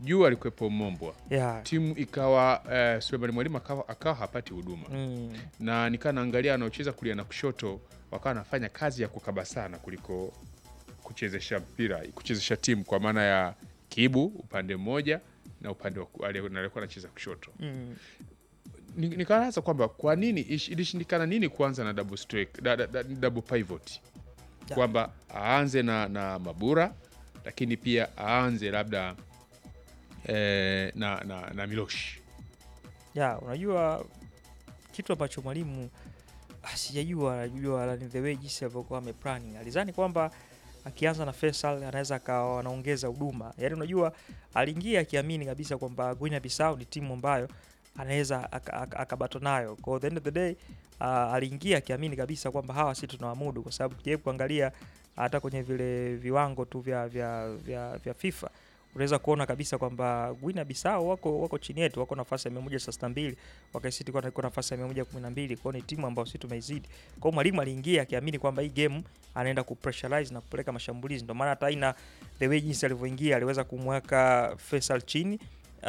juu alikuwepo Mombwa, yeah. timu ikawa eh, Sulemani Mwalimu akawa, akawa hapati huduma mm. na nikaa naangalia anaocheza kulia na kushoto wakawa wanafanya kazi ya kukaba sana kuliko kuchezesha mpira kuchezesha timu kwa maana ya Kibu upande mmoja na upande wa ku- ali- aliyekuwa anacheza kushoto. Mm. Ni- Nikaanza kwamba kwa nini ish- ilishindikana nini kuanza na double strike, da, da, da, double pivot Ya. kwamba aanze na, na Mabura lakini pia aanze labda eh, na, na, na Miloshi ya unajua kitu ambacho mwalimu ah, sijajua najua la- ni the way jinsi alivyokuwa ameplanning alizani kwamba akianza na Faisal anaweza akawa anaongeza huduma yaani unajua aliingia akiamini kabisa kwamba Guinea Bissau ni timu ambayo anaweza aka- aka- akabato nayo kwa the end of the day uh, aliingia akiamini kabisa kwamba hawa si tunawamudu kwa sababu kijaribu kuangalia hata kwenye vile viwango tu vya, vya, vya, vya FIFA unaweza kuona kabisa kwamba Guinea Bissau wako wako chini yetu, wako nafasi ya 162 wakati tuko na nafasi ya 112. Kwa hiyo ni timu ambayo sisi tumeizidi. Kwa hiyo mwalimu aliingia akiamini kwamba hii game anaenda kupressurize na kupeleka mashambulizi, ndio maana hata ina the way jinsi alivyoingia aliweza kumweka Faisal chini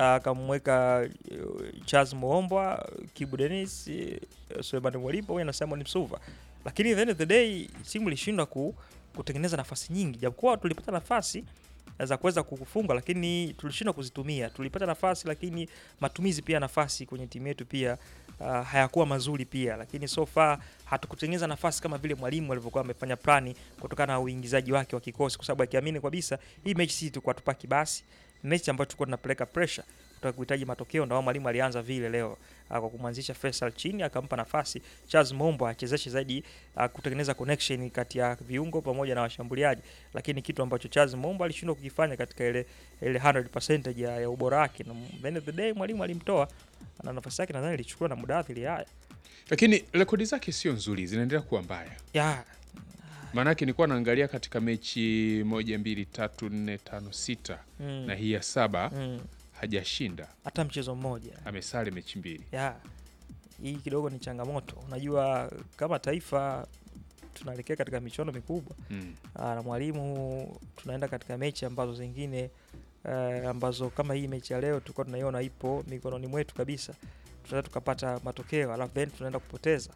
akamweka uh, Charles Moombwa, Kibu Dennis, uh, Suleiman Mwalimu pamoja na Simon Msuva, lakini at the end of the day timu ilishindwa ku, kutengeneza nafasi nyingi, japokuwa tulipata nafasi za kuweza kufunga lakini tulishindwa kuzitumia. Tulipata nafasi lakini matumizi pia nafasi kwenye timu yetu pia uh, hayakuwa mazuri pia, lakini so far hatukutengeneza nafasi kama vile mwalimu alivyokuwa amefanya plani kutokana na uingizaji wake wa kikosi, kwa sababu akiamini kabisa hii mechi sisi tulikuwa tupaki basi, mechi ambayo tulikuwa tunapeleka pressure kutaka kuhitaji matokeo, ndio mwalimu alianza vile leo uh, kwa kumwanzisha Faisal chini, akampa nafasi Charles Mombo achezeshe zaidi uh, kutengeneza connection kati ya viungo pamoja na washambuliaji, lakini kitu ambacho Charles Mombo alishindwa kukifanya katika ile ile 100% ya, ya ubora wake, na at the end of the day mwalimu alimtoa na nafasi yake nadhani ilichukua na Mudathiri. Haya lakini rekodi zake sio nzuri, zinaendelea kuwa mbaya. ya Maanake nilikuwa naangalia katika mechi moja mbili tatu nne tano sita mm, na hii ya saba mm, hajashinda, hata mchezo mmoja amesale mechi mbili. ya hii kidogo ni changamoto. Unajua kama taifa tunaelekea katika michuano mikubwa Mm. Aa, na mwalimu tunaenda katika mechi ambazo zingine uh, ambazo kama hii mechi ya leo tulikuwa tunaiona ipo mikononi mwetu kabisa, tunaweza tukapata matokeo alafu then tunaenda kupoteza.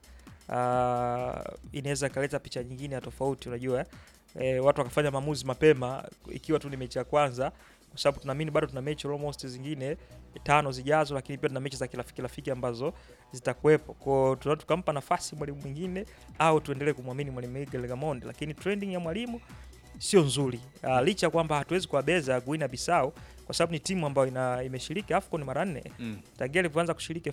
Uh, inaweza ikaleta picha nyingine ya tofauti, unajua eh, watu wakafanya maamuzi mapema ikiwa tu ni mechi ya kwanza, kwa sababu tunaamini bado tuna mechi almost zingine tano zijazo, lakini pia tuna mechi za kirafiki rafiki ambazo zitakuwepo. Kwa hiyo tunaweza tukampa nafasi mwalimu mwingine au tuendelee kumwamini mwalimu Miguel Gamondi, lakini trending ya mwalimu sio nzuri. Uh, licha ya kwamba hatuwezi kuwabeza Guinea Bissau kwa sababu ni timu ambayo ina imeshiriki AFCON mara nne Mm. tangia ilivyoanza kushiriki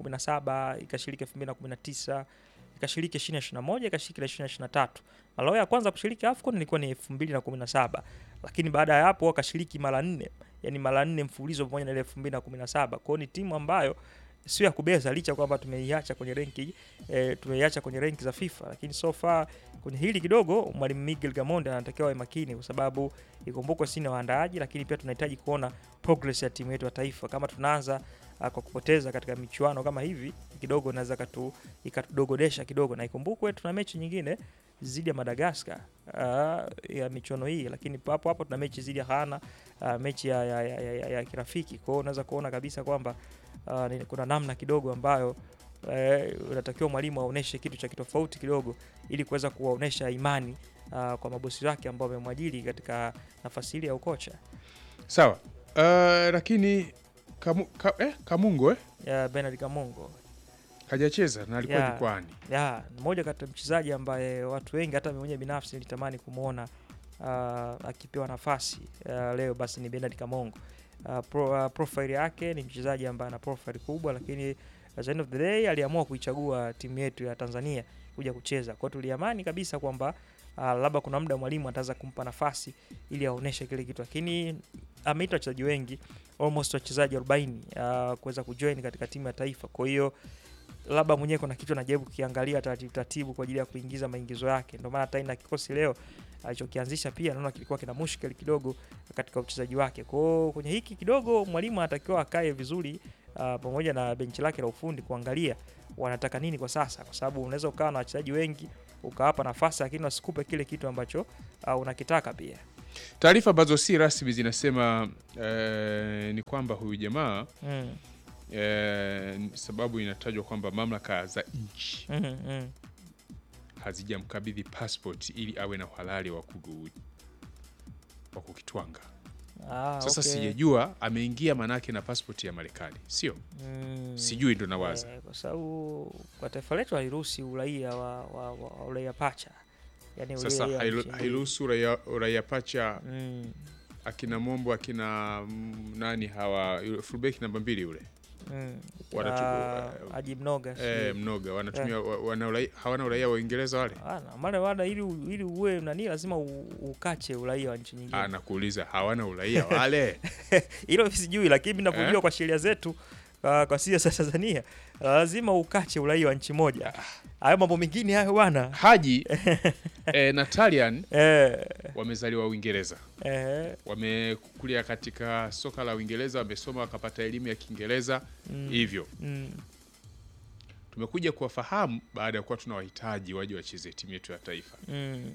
2017 ikashiriki 2019 ikashiriki 2021 ikashiriki na 2023. Mara yao ya kwanza kushiriki AFCON ilikuwa ni 2017, lakini baada ya hapo wakashiriki mara nne, yani mara nne mfululizo pamoja na ile 2017. Kwa hiyo ni timu ambayo sio ya kubeza, licha ya kwamba tumeiacha kwenye renki e, tumeiacha kwenye renki za FIFA, lakini so far kwenye hili kidogo mwalimu Miguel Gamondi anatakiwa awe makini, kwa sababu ikumbukwe sisi ni waandaaji, lakini pia tunahitaji kuona progress ya timu yetu ya taifa. Kama tunaanza uh, kwa kupoteza katika michuano kama hivi, kidogo inaweza katu ikatudogodesha kidogo, na ikumbukwe tuna mechi nyingine zidi ya Madagascar uh, ya michuano hii, lakini hapo hapo tuna mechi zidi ya Ghana uh, mechi ya, ya, ya, ya, ya kirafiki. Kwa hiyo unaweza kuona kabisa kwamba uh, ni- kuna namna kidogo ambayo eh, unatakiwa mwalimu aoneshe kitu cha kitofauti kidogo ili kuweza kuwaonesha imani uh, kwa mabosi wake ambao wamemwajiri katika nafasi ile ya ukocha Sawa. Uh, lakini kamu, ka, eh, Kamungo eh, ya Bernard Kamungo hajacheza na alikuwa Yeah. jukwani. ya mmoja kati ya mchezaji ambaye watu wengi hata mimi mwenyewe binafsi nilitamani kumwona uh, akipewa nafasi uh, leo basi ni Bernard Kamongo. Uh, pro, uh, profile yake ni mchezaji ambaye ana profile kubwa, lakini at the end of the day aliamua kuichagua timu yetu ya Tanzania kuja kucheza. Kwa hiyo tuliamani kabisa kwamba uh, labda kuna muda mwalimu ataweza kumpa nafasi ili aoneshe kile kitu, lakini ameita wachezaji wengi almost wachezaji 40 uh, kuweza kujoin katika timu ya taifa. Kwa hiyo labda mwenyewe kuna kitu anajaribu kukiangalia taratibu taratibu kwa ajili ya kuingiza maingizo yake. Ndio maana hata ina kikosi leo alichokianzisha pia naona kilikuwa kina mushkeli kidogo katika uchezaji wake. Kwa hiyo kwenye hiki kidogo mwalimu anatakiwa akae vizuri uh, pamoja na benchi lake la ufundi kuangalia wanataka nini kwa sasa, kwa sababu unaweza ukawa na wachezaji wengi ukawapa nafasi, lakini wasikupe kile kitu ambacho uh, unakitaka pia. Taarifa ambazo si rasmi zinasema eh, ni kwamba huyu jamaa mm. eh, sababu inatajwa kwamba mamlaka za nchi Mm. Mm. hazijamkabidhi passport ili awe na uhalali wa kugu- wa kukitwanga. Ah, Sasa okay. sijajua ameingia manake na passport ya Marekani, sio Mm. sijui, ndo nawaza Eh, kwa sababu kwa taifa letu haliruhusi uraia wa, wa, wa, wa uraia pacha yani sasa uraia hairu- nchi mbili. hairuhusu raia raia pacha Mm. akina Mombo akina mm, nani hawa yule fullback namba mbili yule Mm. Wanatu- Ah, eh, Haji Mnoga eh, sijui. mnoga wanatumia wa- wana uraia, hawana uraia wa Uingereza wale. Ana, mara wada ili u- ili uwe nani lazima u- ukache uraia wa nchi nyingine. Ah, nakuuliza hawana uraia wale Hilo sijui, lakini mimi ninavyojua Eh? kwa sheria zetu uh, kwa sisi za Tanzania lazima ukache uraia wa nchi moja. Hayo mambo mengine hayo bwana. Haji eh, na Talian Eh, wamezaliwa Uingereza, eh, wamekulia katika soka la Uingereza, wamesoma wakapata elimu ya Kiingereza mm, hivyo mm, tumekuja kuwafahamu baada ya kuwa tuna wahitaji waje wacheze timu yetu ya taifa. mm,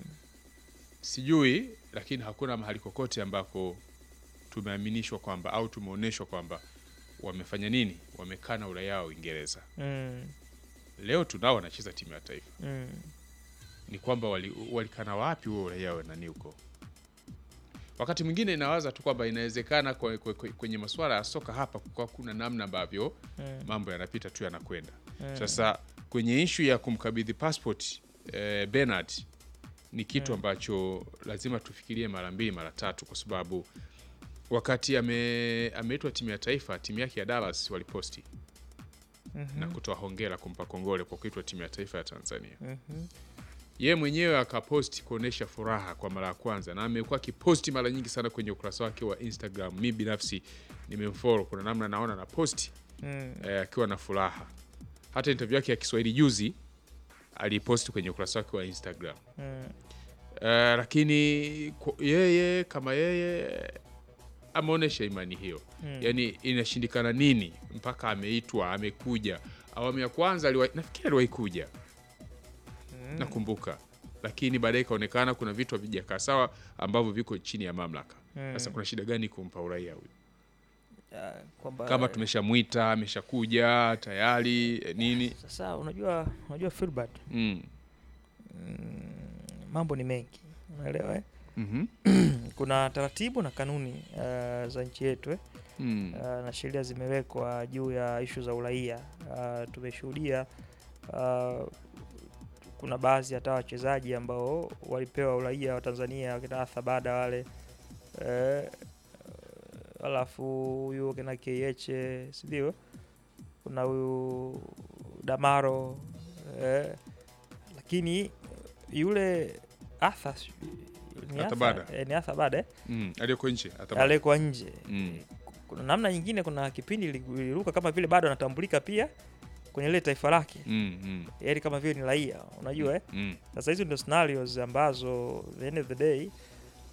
Sijui, lakini hakuna mahali kokote ambako tumeaminishwa kwamba au tumeonyeshwa kwamba wamefanya nini, wamekaa na uraia wa Uingereza. mm, Leo tunao wanacheza timu ya taifa, mm. ni kwamba wali- walikana wapi huo uraia wa nani huko? Wakati mwingine inawaza tu kwamba inawezekana kwe- kwe- kwe- kwenye masuala ya soka hapa kwa kuna namna ambavyo Mm. mambo yanapita tu yanakwenda. Mm. Sasa kwenye ishu ya kumkabidhi passport eh, Bernard ni kitu Mm. ambacho lazima tufikirie mara mbili mara tatu, kwa sababu wakati ame, ameitwa timu ya taifa, timu yake ya Dallas waliposti Mhm. na kutoa hongera, kumpa kongole kwa kuitwa timu ya taifa ya Tanzania. Mhm. Yeye mwenyewe akaposti kuonesha furaha kwa mara ya kwanza, na amekuwa akiposti mara nyingi sana kwenye ukurasa wake wa Instagram. Mi binafsi nimemfollow, kuna namna naona na posti Mm. eh, akiwa na furaha. Hata interview yake ya Kiswahili juzi aliposti kwenye ukurasa wake wa Instagram. Mm. Eh, lakini kwa- yeye kama yeye ameonyesha imani hiyo Mm. yaani inashindikana nini mpaka ameitwa amekuja awamu ya kwanza aliwa, nafikiri aliwahi kuja Mm. nakumbuka lakini baadaye ikaonekana kuna vitu havijakaa sawa ambavyo viko chini ya mamlaka Mm. sasa kuna shida gani kumpa uraia huyu Ah, kwamba kama tumeshamwita ameshakuja tayari eh, nini sasa unajua unajua Filbert mm. mm, mambo ni mengi unaelewa eh? mhm, kuna taratibu na kanuni uh, za nchi yetu eh? mm. uh, na sheria zimewekwa juu ya ishu za uraia uh, tumeshuhudia uh, kuna baadhi hata wachezaji ambao walipewa uraia wa Tanzania wakina Arthur Bada wale eh, alafu huyu wakina KH sindio kuna huyu Damaro eh, lakini yule Arthur si- ni Arthur Arthur- Bada. eh, ni Arthur Bada eh? mm. aliyoko nje hata alekwa nje Mm. kuna namna nyingine kuna kipindi ili- iliruka kama vile bado anatambulika pia kwenye ile taifa lake mm. mm. yaani kama vile ni raia unajua eh? mm. sasa hizo ndio scenarios ambazo the end of the day eh,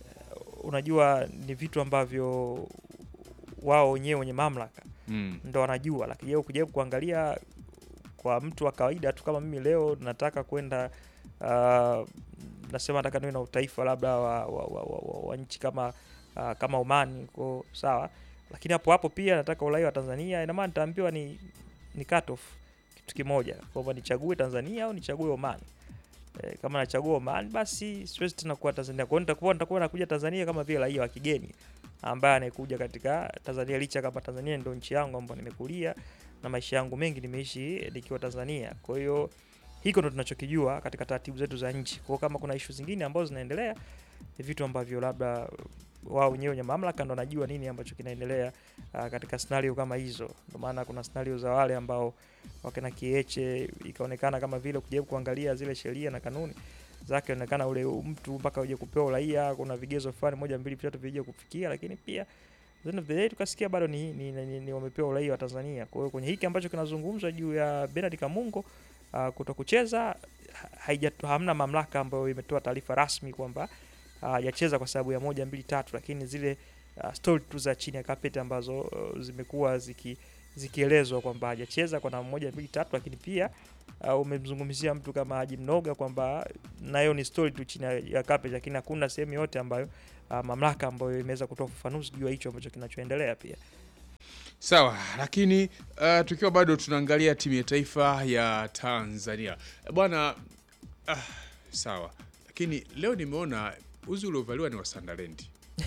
unajua ni vitu ambavyo wao wenyewe wenye mamlaka mm. ndo wanajua lakini je ukijaribu kuangalia kwa mtu wa kawaida tu kama mimi leo nataka kwenda uh, nasema nataka niwe na utaifa labda wa, wa, wa, wa, wa, wa nchi kama uh, kama Oman ko sawa lakini hapo hapo pia nataka uraia wa Tanzania ina maana nitaambiwa ni ni cut off kitu kimoja kwamba nichague Tanzania au nichague Oman e, kama nachagua Oman basi siwezi tena kuwa Tanzania kwa hiyo nitakuwa nitakuwa nakuja Tanzania kama vile raia wa kigeni ambaye anayekuja katika Tanzania licha kama Tanzania ndio nchi yangu ambayo nimekulia na maisha yangu mengi nimeishi nikiwa Tanzania. Kwa hiyo hiko ndo tunachokijua katika taratibu zetu za nchi. Kwa hiyo kama kuna ishu zingine ambazo zinaendelea ni vitu ambavyo labda wao wenyewe wenye mamlaka ndo wanajua nini ambacho kinaendelea uh, katika scenario kama hizo. Ndio maana kuna scenario za wale ambao wakina Kieche ikaonekana kama vile kujaribu kuangalia zile sheria na kanuni zake onekana ule mtu mpaka uje kupewa uraia kuna vigezo fulani moja mbili vitatu vije kufikia, lakini pia at the end of the day tukasikia bado ni, ni, ni, ni, ni wamepewa uraia wa Tanzania. Kwa hiyo kwenye hiki ambacho kinazungumzwa juu ya Bernard Kamungo uh, kuto kucheza ha- haija hamna mamlaka ambayo imetoa taarifa rasmi kwamba uh, hajacheza kwa sababu ya moja mbili tatu, lakini zile uh, story tu za chini ya carpet ambazo uh, zimekuwa ziki zikielezwa kwamba hajacheza kwa namna moja mbili tatu, lakini pia uh, umemzungumzia mtu kama Haji Mnoga kwamba nayo ni story tu chini ya- ya carpet, lakini hakuna sehemu yote ambayo uh, mamlaka ambayo imeweza kutoa ufafanuzi juu ya hicho ambacho kinachoendelea pia. Sawa, lakini uh, tukiwa bado tunaangalia timu ya taifa ya Tanzania bwana. Ah, sawa, lakini leo nimeona uzi uliovaliwa ni wa Sunderland.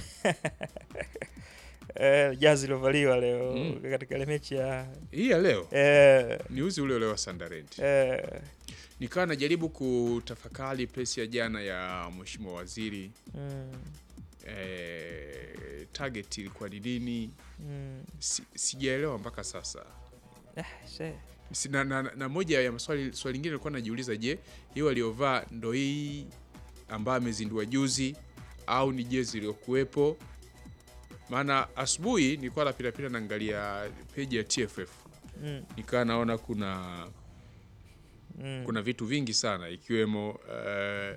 Eh, jazi iliovaliwa leo Mm. katika ile mechi ya Hii ya leo eh, ni uzi ule ule wa Sunderland. eh, Nikawa najaribu kutafakari presi ya jana ya mheshimiwa waziri mm, eh, target ilikuwa ni nini? mm, Si, sijaelewa mpaka sasa. eh, se- Si- na, na, na moja ya maswali swali lingine nilikuwa najiuliza, je, hiyo aliyovaa ndo hii ambayo amezindua juzi au ni jezi iliyokuwepo? Maana asubuhi nilikuwa napitapita naangalia peji ya TFF mm, nikawa naona kuna mm, kuna vitu vingi sana ikiwemo uh,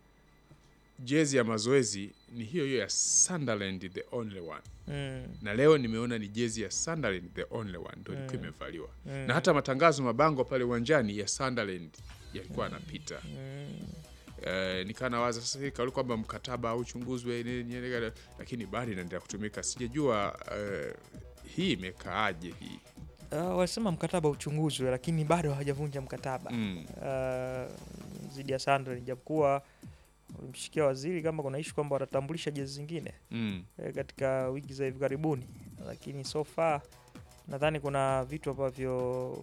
jezi ya mazoezi ni hiyo hiyo ya Sunderland the only one, mm, na leo nimeona ni jezi ya Sunderland the only one ndo ilikuwa Mm. imevaliwa mm, na hata matangazo mabango pale uwanjani ya Sunderland yalikuwa yanapita. mm, Eh, nikaa nawaza sasa hivi kauli kwamba mkataba au uchunguzwe nini, nini, lakini bado inaendelea kutumika. Sijajua eh, hii imekaaje hii Uh, walisema mkataba uchunguzwe, lakini bado hawajavunja mkataba mm. uh, dhidi ya Sunderland, japokuwa walimshikia waziri kama kuna ishu kwamba watatambulisha jezi zingine Mm. eh, katika wiki za hivi karibuni, lakini so far nadhani kuna vitu ambavyo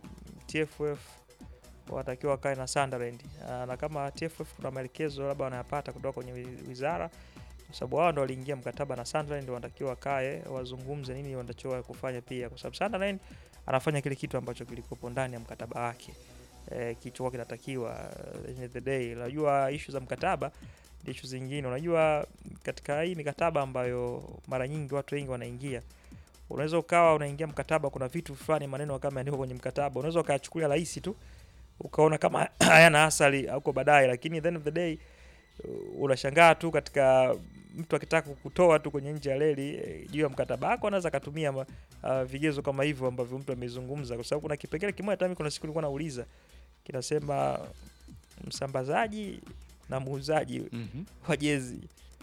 TFF watakiwa wakae na Sunderland uh, na kama TFF kuna maelekezo labda wanayapata kutoka kwenye wi- wizara, kwa sababu wao ndo waliingia mkataba na Sunderland, wanatakiwa wakae wazungumze nini wanachoa kufanya pia, kwa sababu Sunderland anafanya kile kitu ambacho kilikuwepo ndani ya mkataba wake eh, kilichokuwa kinatakiwa. uh, end of the day, unajua issue za mkataba ni issue zingine. Unajua katika hii mikataba ambayo mara nyingi watu wengi wanaingia, unaweza ukawa unaingia mkataba, kuna vitu fulani maneno kama yaandikwa kwenye mkataba, unaweza ukayachukulia rahisi tu ukaona kama hayana asali huko baadaye, lakini at the end of the day uh, unashangaa tu katika mtu akitaka kukutoa tu kwenye nje ya reli eh, juu ya mkataba wako anaweza akatumia ma- uh, vigezo kama hivyo ambavyo mtu amezungumza, kwa sababu kuna kipengele kimoja hata mimi kuna siku nilikuwa nauliza kinasema msambazaji na muuzaji Mhm. wa jezi,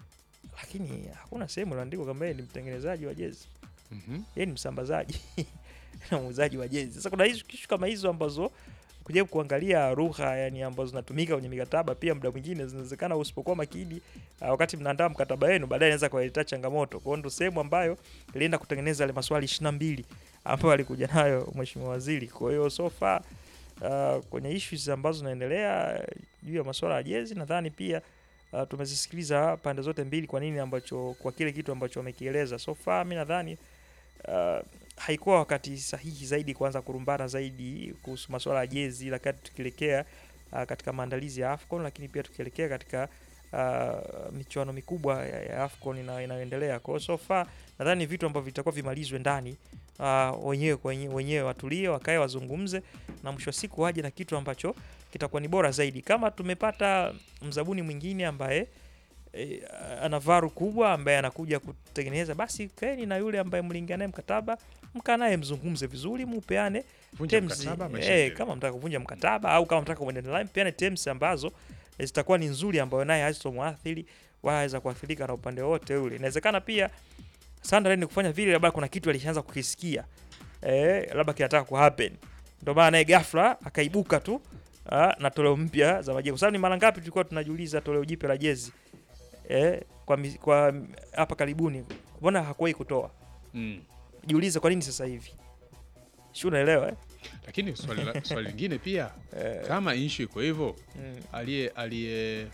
lakini hakuna sehemu iliandikwa kama yeye ni mtengenezaji wa jezi, Mhm. yeye ni msambazaji na muuzaji wa jezi. Sasa kuna hizo kishu kama hizo ambazo kujaribu kuangalia lugha yani ambazo zinatumika kwenye mikataba, pia muda mwingine zinawezekana usipokuwa makini uh, wakati mnaandaa mkataba wenu, baadaye inaweza kuwaletea changamoto. Kwa hiyo ndo sehemu ambayo ilienda kutengeneza yale maswali ishirini na mbili ambayo alikuja nayo mheshimiwa waziri. Kwa hiyo so far uh, kwenye issues ambazo zinaendelea uh, juu ya masuala ya jezi, nadhani pia uh, tumezisikiliza pande zote mbili, kwa nini ambacho kwa kile kitu ambacho wamekieleza so far. Mi nadhani uh, haikuwa wakati sahihi zaidi kuanza kurumbana zaidi kuhusu masuala ya jezi, lakini tukielekea uh, katika maandalizi ya AFCON, lakini pia tukielekea katika uh, michuano mikubwa ya, ya AFCON ina- inayoendelea. Kwa hiyo so far nadhani ni vitu ambavyo vitakuwa vimalizwe ndani uh, wenyewe kwa wenyewe, wenyewe watulie, wakae wazungumze, na mwisho wa siku waje na kitu ambacho kitakuwa ni bora zaidi. Kama tumepata mzabuni mwingine ambaye e, ana varu kubwa ambaye anakuja kutengeneza, basi kaeni na yule ambaye mliingia naye mkataba, mkaa naye mzungumze vizuri, mupeane Vunja terms, mkataba, maisha eh, yaendelee. kama mtaka kuvunja mkataba au kama mtaka kuendelea naye, mpeane terms ambazo eh, zitakuwa ni nzuri, ambayo naye hazitomwathiri wala haweza kuathirika na upande wote ule. Inawezekana pia Sunderland kufanya vile, labda kuna kitu alishaanza kukisikia eh, labda kinataka ku happen, ndio maana naye ghafla akaibuka tu ah, na toleo mpya za majezi, kwa sababu ni mara ngapi tulikuwa tunajiuliza toleo jipya la jezi eh, kwa mi- kwa hapa karibuni, mbona hakuwahi kutoa? Mm. Jiulize kwa nini sasa hivi, si unaelewa eh? Lakini swali la- swali lingine pia Eh, kama inshu iko hivyo mm, aliye aliye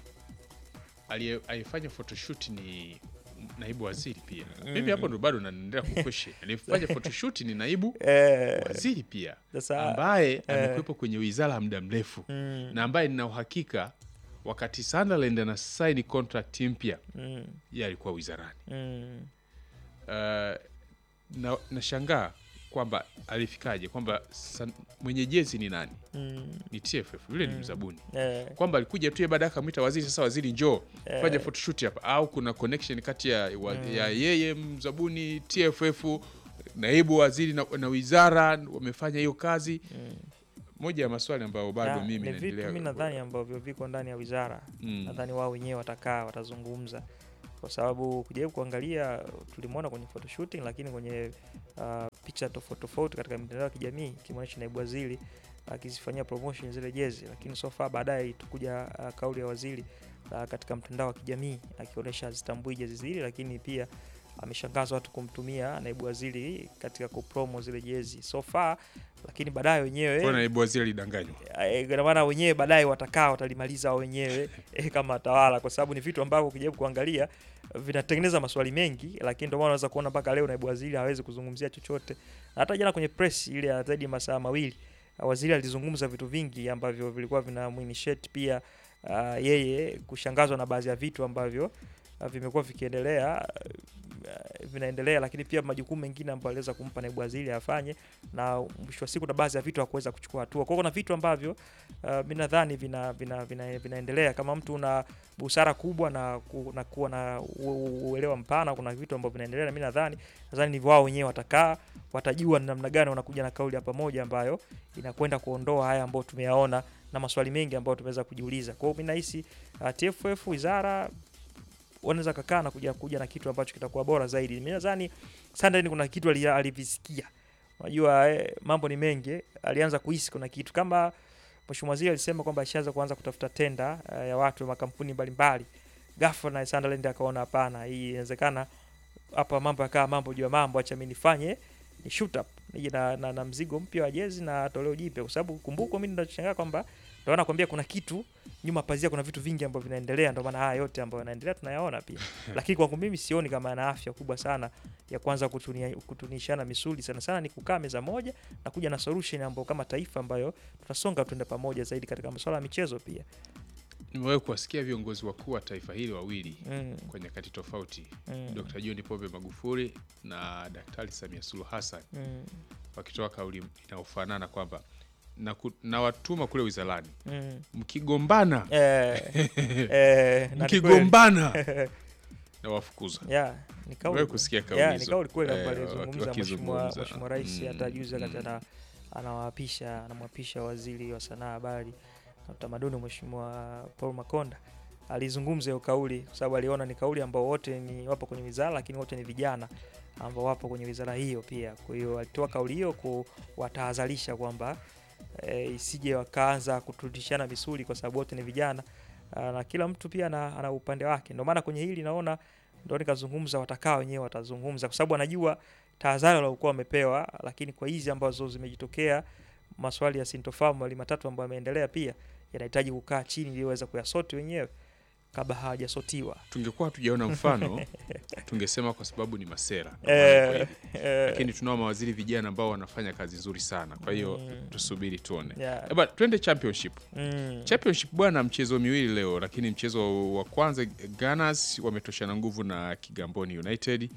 aliye alifanya photoshoot ni naibu waziri pia. Mimi hapo ndo bado naendelea kukweshe. Alifanya photoshoot ni naibu eh, waziri pia sasa ambaye amekuwepo kwenye wizara ya muda mrefu mm, na, na ambaye nina uhakika wakati Sunderland ana saini contract mpya mm, yeye alikuwa wizarani. mm, Uh, na nashangaa kwamba alifikaje kwamba san- mwenye jezi ni nani? mm, Ni TFF, yule ni Mm. mzabuni eh, kwamba alikuja tu yeye baadaye akamwita waziri, sasa waziri njoo Eh. fanya photoshoot hapa, au kuna connection kati ya, wa, ya yeye mzabuni TFF naibu waziri na, na wizara wamefanya hiyo kazi. mm. Moja ya maswali ambayo bado Na, mimi ni vitu naendelea mi nadhani ambavyo viko ndani ya wizara Mm. nadhani wao wenyewe watakaa watazungumza kwa sababu kujaribu kuangalia tulimwona kwenye photoshooting, lakini kwenye uh, picha tofauti tofauti katika mitandao ya kijamii kimwonyesha naibu waziri akizifanyia promotion zile jezi, lakini so far baadaye tukuja uh, kauli ya waziri uh, katika mtandao wa kijamii akionyesha hazitambui jezi zile, lakini pia ameshangaza watu kumtumia naibu waziri katika kupromo zile jezi so far, lakini baadaye wenyewe Kwa naibu waziri alidanganywa. Eh, ina maana wenyewe baadaye watakaa watalimaliza wao wenyewe eh, kama watawala, kwa sababu ni vitu ambavyo ukijaribu kuangalia vinatengeneza maswali mengi, lakini ndio maana unaweza kuona mpaka leo naibu waziri hawezi kuzungumzia chochote. Na hata jana kwenye press ile ya zaidi ya masaa mawili waziri alizungumza vitu vingi ambavyo vilikuwa vinamuinitiate pia uh, yeye kushangazwa na baadhi ya vitu ambavyo uh, vimekuwa vikiendelea uh, vinaendelea, lakini pia majukumu mengine ambayo aliweza kumpa naibu waziri afanye, na mwisho wa siku na baadhi ya vitu hakuweza kuchukua hatua. Kwa hiyo kuna vitu ambavyo uh, mi nadhani vina, vina, vina, vinaendelea kama mtu una busara kubwa na, ku, na kuwa na u- u- uelewa mpana, kuna vitu ambavyo vinaendelea, na mi nadhani nadhani ni wao wenyewe watakaa watajua ni namna gani wanakuja na kauli ya pamoja ambayo inakwenda kuondoa haya ambayo tumeyaona na maswali mengi ambayo tumeweza kujiuliza. Kwa hiyo mi nahisi uh, TFF wizara wanaweza kakaa na kuja kuja na kitu ambacho kitakuwa bora zaidi. Mimi nadhani Sunderland kuna kitu ali- alivisikia. Unajua eh, mambo ni mengi, alianza kuhisi kuna kitu kama Mheshimiwa Waziri alisema kwamba ashaanza kuanza kutafuta tenda uh, ya watu wa makampuni mbalimbali. Ghafla na Sunderland akaona hapana, hii inawezekana hapa mambo yakaa mambo juu ya mambo, acha mimi nifanye ni shoot up nije na, na, na mzigo mpya wa jezi na toleo jipya, kwa sababu kumbuka, mimi ninachoshangaa kwamba ndio nakwambia kuna kitu nyuma pazia, kuna vitu vingi ambavyo vinaendelea, ndio maana haya yote ambayo yanaendelea tunayaona pia. Lakini kwangu mimi sioni kama ana afya kubwa sana ya kwanza kutunia, kutunishana misuli. Sana sana ni kukaa meza moja na kuja na solution ambayo kama taifa ambayo tutasonga tuende pamoja zaidi katika masuala ya michezo pia. Nimewahi kuwasikia viongozi wakuu wa taifa hili wawili Mm, kwa nyakati tofauti, mm, Dr. John Pombe Magufuli na Daktari Samia Suluhu Hassan mm, wakitoa kauli inayofanana kwamba na, ku, na watuma kule wizarani, mm. mkigombana Eh, eh, na ni kweli. mkigombana na wafukuza. Yeah, ni kauli. Wewe kusikia kauli Yeah, ni hizo. kauli kweli Eh, ambayo waki- alizungumza mheshimiwa wakizungumza. mheshimiwa rais Mm, hata juzi wakati mm. ana anawaapisha anamwapisha waziri wa sanaa, habari na utamaduni mheshimiwa Paul Makonda alizungumza hiyo kauli kwa sababu aliona ni kauli ambao wote ni wapo kwenye wizara, lakini wote ni vijana ambao wapo kwenye wizara hiyo pia. Kwa hiyo alitoa kauli hiyo kuwatahadharisha kwamba e, isije wakaanza kuturudishana misuli kwa sababu wote ni vijana Ah, na kila mtu pia ana, ana upande wake. Ndio maana kwenye hili naona ndio nikazungumza, watakaa wenyewe watazungumza, kwa sababu anajua tahadhari waliokuwa wamepewa, lakini kwa hizi ambazo zimejitokea maswali ya sintofahamu mawili matatu ambayo yameendelea pia yanahitaji kukaa chini ili waweze kuyasoti wenyewe kabla hawajasotiwa. Tungekuwa hatujaona mfano tungesema kwa sababu ni masera ndio Eh, maana kweli. eh, lakini tunao mawaziri vijana ambao wanafanya kazi nzuri sana, kwa hiyo Mm. tusubiri tuone. yeah, Eba, twende championship. mm, Championship bwana, mchezo miwili leo, lakini mchezo wa kwanza Gunners wametoshana nguvu na Kigamboni United.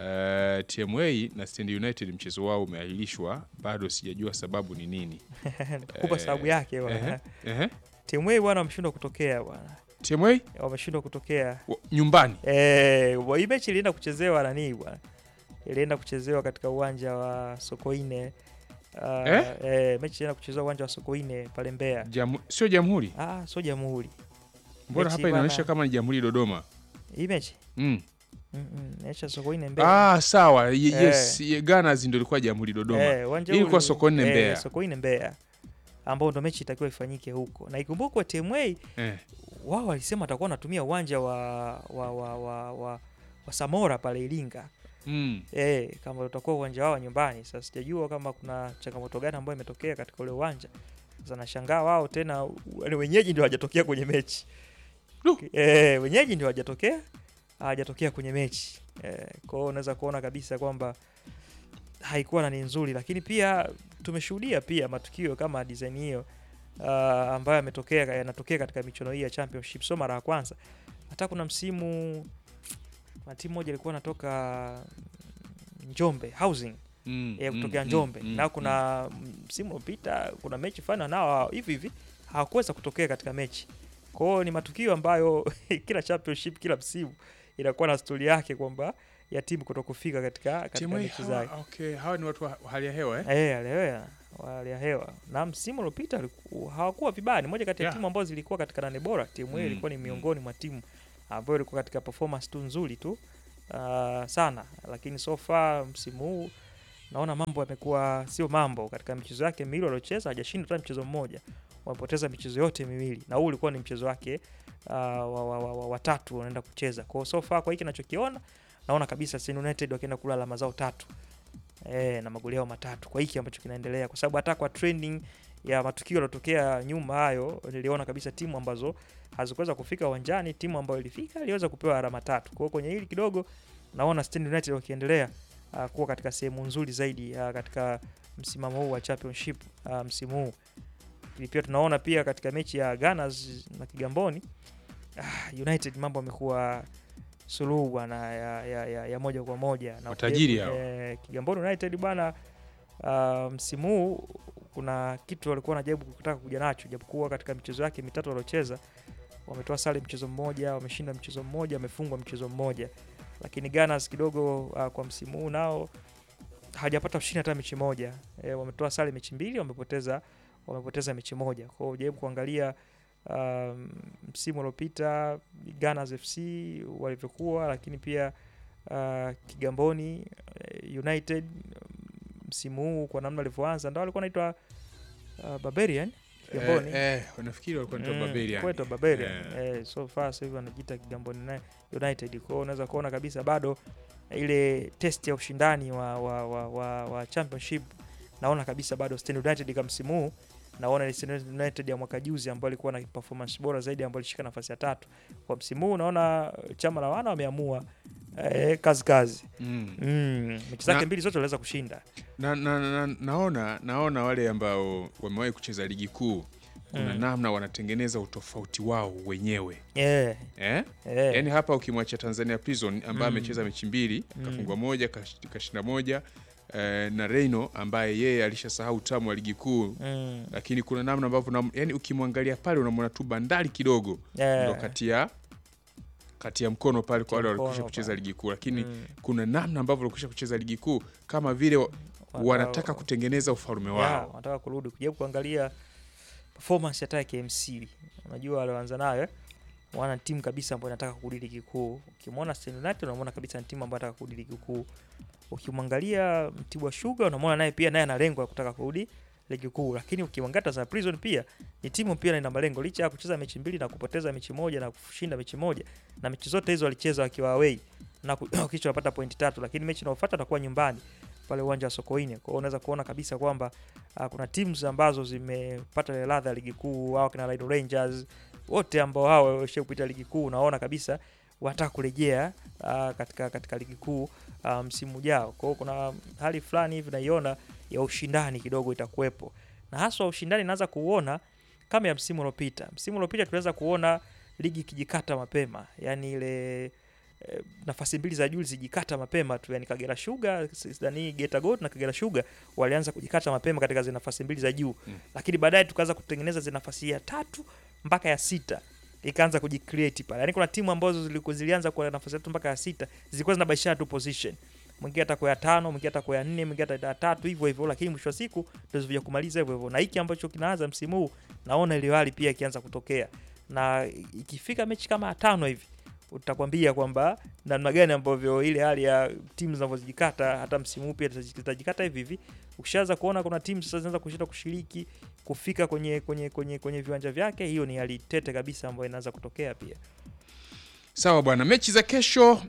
Uh, TMA na Stand United mchezo wao umeahirishwa, bado sijajua sababu ni nini. nitakupa eh, sababu yake bwana. Ehe, ehe. Timu hii bwana wameshindwa kutokea bwana, TMA wameshindwa kutokea wa- nyumbani Eh, wa- hii mechi ilienda kuchezewa nani bwana? Ilienda kuchezewa katika uwanja wa Sokoine. Uh, Eh? eh, mechi ilienda kuchezewa uwanja wa Sokoine pale Mbeya. Jamu, sio Jamhuri, Ah, sio Jamhuri. mbona Mechi hapa bwana- inaonyesha kama ni Jamhuri Dodoma. Hii mechi? Mm. Mm -mm, inaonyesha Sokoine Mbeya. Ah, sawa. Ye- Eh. Yes, ye- Gunners ndio ilikuwa Jamhuri Dodoma. Eh, uwanja Hii ilikuwa ule- Sokoine eh, Mbeya. Sokoine Mbeya. Ambao ndo mechi itakiwa ifanyike huko. Na ikumbukwe TMA Eh. wao walisema watakuwa wanatumia uwanja wa wa wa wa, wa, wa Samora pale Iringa. Mm. Eh, kama utakuwa uwanja wao wa nyumbani. Sasa sijajua kama kuna changamoto gani ambayo imetokea katika ule uwanja. Sasa nashangaa wao tena wale wenyeji ndio hawajatokea kwenye mechi. Du. Eh, wenyeji ndio hawajatokea hawajatokea kwenye mechi. Eh, kwa hiyo unaweza kuona kabisa kwamba haikuwa na ni nzuri, lakini pia tumeshuhudia pia matukio kama design hiyo uh, ambayo yametokea yanatokea katika michuano hii ya championship, sio mara ya kwanza. Hata kuna msimu na timu moja ilikuwa inatoka Njombe Housing Mm. ya mm, kutokea mm, Njombe mm, na kuna msimu uliopita kuna mechi fana nao hivi hivi hawakuweza kutokea katika mechi. Kwa hiyo ni matukio ambayo kila championship kila msimu inakuwa na stori yake kwamba ya timu kutokufika katika katika TMA mechi hawa, zake. okay, hawa ni watu wa hali ya hewa eh? Eh, alihewa hali ya hewa na msimu uliopita aliku- hawakuwa vibaya. Ni moja kati ya Yeah. timu ambazo zilikuwa katika nane bora. Timu hiyo Mm, ilikuwa ni mm. miongoni mwa timu ambayo ilikuwa katika performance tu nzuri tu uh, sana, lakini so far msimu huu naona mambo yamekuwa sio mambo. Katika michezo yake miwili waliocheza hajashinda hata mchezo mmoja, wamepoteza michezo yote miwili, na huu ulikuwa ni mchezo wake uh, wa, wa, wa, wa, wa tatu wanaenda kucheza. Kwa hiyo so far kwa hiki nachokiona naona kabisa Send United wakienda kula alama zao tatu e, na magoli yao matatu kwa hiki ambacho kinaendelea, kwa sababu hata kwa trending ya matukio yaliyotokea nyuma hayo niliona kabisa timu ambazo hazikuweza kufika uwanjani, timu ambayo ilifika iliweza kupewa alama tatu. Kwa hiyo kwenye hili kidogo naona Stand United wakiendelea uh, kuwa katika sehemu nzuri zaidi uh, katika msimamo huu wa championship uh, msimu huu. Lakini pia tunaona pia katika mechi ya Gunners na Kigamboni uh, United mambo amekuwa suluhu bwana ya, ya, ya, ya moja kwa moja na Matajiri ukijaribu, hao. eh, Kigamboni United bwana uh, msimu huu kuna kitu walikuwa wanajaribu kutaka kuja nacho, japokuwa katika michezo yake mitatu waliocheza wametoa sare mchezo mmoja, wameshinda mchezo mmoja, wamefungwa mchezo mmoja, lakini Gunners kidogo uh, kwa msimu huu nao hajapata ushindi hata mechi moja. E, wametoa sare mechi mbili, wamepoteza wamepoteza mechi moja. Kwa hiyo jaribu kuangalia um, msimu uliopita Gunners FC walivyokuwa, lakini pia uh, Kigamboni eh, United msimu huu kwa namna walivyoanza, ndio walikuwa wanaitwa uh, Barbarian Kigamboni. Eh, eh, nafikiri walikuwa wanaitwa Mm, Barbarian. kwetu Barbarian. Eh. Eh, so far sasa hivi wanajiita Kigamboni Uni- United. Kwa hiyo unaweza kuona kabisa bado ile test ya ushindani wa, wa, wa, wa, wa championship naona kabisa bado Stand United kama msimu huu naona ile Stand United ya mwaka juzi ambayo ilikuwa na performance bora zaidi ambayo ilishika nafasi ya tatu. Kwa msimu huu naona chama la wana wameamua eh, kazi kazi. Mm. Mm, mechi zake Na- mbili zote waliweza kushinda. Na, na, na, naona naona wale ambao wamewahi kucheza ligi kuu kuna Mm. namna wanatengeneza utofauti wao wenyewe Eh, eh? eh. Yaani hapa ukimwacha Tanzania Prison ambaye Mm. amecheza mechi mbili Mm. kafungwa moja kash- kashinda moja eh, na Reino ambaye yeye alishasahau utamu wa ligi kuu mm, lakini kuna namna ambavyo unam- yaani ukimwangalia pale unamwona tu bandari kidogo eh, ndo kati ya kati ya mkono pale kwa wale Kati ya walikwisha mkono kucheza pale. ligi kuu lakini mm, kuna namna ambavyo walikwisha kucheza ligi kuu kama vile wa- wanataka- wanataka kutengeneza ufalme Ya, wao wanataka kurudi kujaribu kuangalia performance hata ya KMC. Unajua walioanza nayo eh, wana timu kabisa ambayo inataka kurudi ligi kuu. Ukimwona Stand United unamwona kabisa ni timu ambayo inataka kurudi ligi kuu. Ukimwangalia Mtibwa Sugar unamwona naye pia naye ana lengo la kutaka kurudi ligi kuu, lakini ukimwangalia Tanzania Prison pia ni timu pia ina malengo, licha ya kucheza mechi mbili na kupoteza mechi moja na kushinda mechi moja, na mechi zote hizo walicheza wakiwa away na ku- kisha wapata pointi tatu, lakini mechi inayofuata atakuwa nyumbani pale uwanja wa Sokoine. Kwa hiyo unaweza kuona kabisa kwamba uh, kuna teams ambazo zimepata ile ladha ya ligi kuu, hao kina Rhino Rangers wote ambao hao wamesha kupita ligi kuu, unaona kabisa wanataka kurejea uh, katika katika ligi kuu uh, msimu ujao. Kwa hiyo kuna hali fulani hivi naiona ya ushindani kidogo itakuwepo, na haswa ushindani naanza kuuona kama ya msimu uliopita. Msimu uliopita tunaweza kuona ligi ikijikata mapema, yani ile eh, nafasi mbili za juu zijikata mapema tu, yani Kagera Sugar sidhani Geita Gold na Kagera Sugar walianza kujikata mapema katika zile nafasi mbili za juu Mm. lakini baadaye tukaanza kutengeneza zile nafasi ya tatu mpaka ya sita ikaanza kujicreate pale. Yani kuna timu ambazo zilikuwa zilianza kwa nafasi ya tatu mpaka ya sita zilikuwa zinabashana tu position, mwingine atakuwa ya tano, mwingine atakuwa ya nne, mwingine atakuwa ya tatu, hivyo hivyo, lakini mwisho wa siku ndio zilikuja kumaliza hivyo hivyo. Na hiki ambacho kinaanza msimu huu, naona ile hali pia ikianza kutokea, na ikifika mechi kama ya tano hivi utakwambia kwamba namna gani ambavyo ile hali ya timu zinavyojikata hata msimu huu pia zitajikata hivi hivi. Ukishaanza kuona kuna timu sasa zinaanza kushinda kushiriki kufika kwenye kwenye kwenye kwenye viwanja vyake, hiyo ni hali tete kabisa ambayo inaanza kutokea pia. sawa bwana mechi za kesho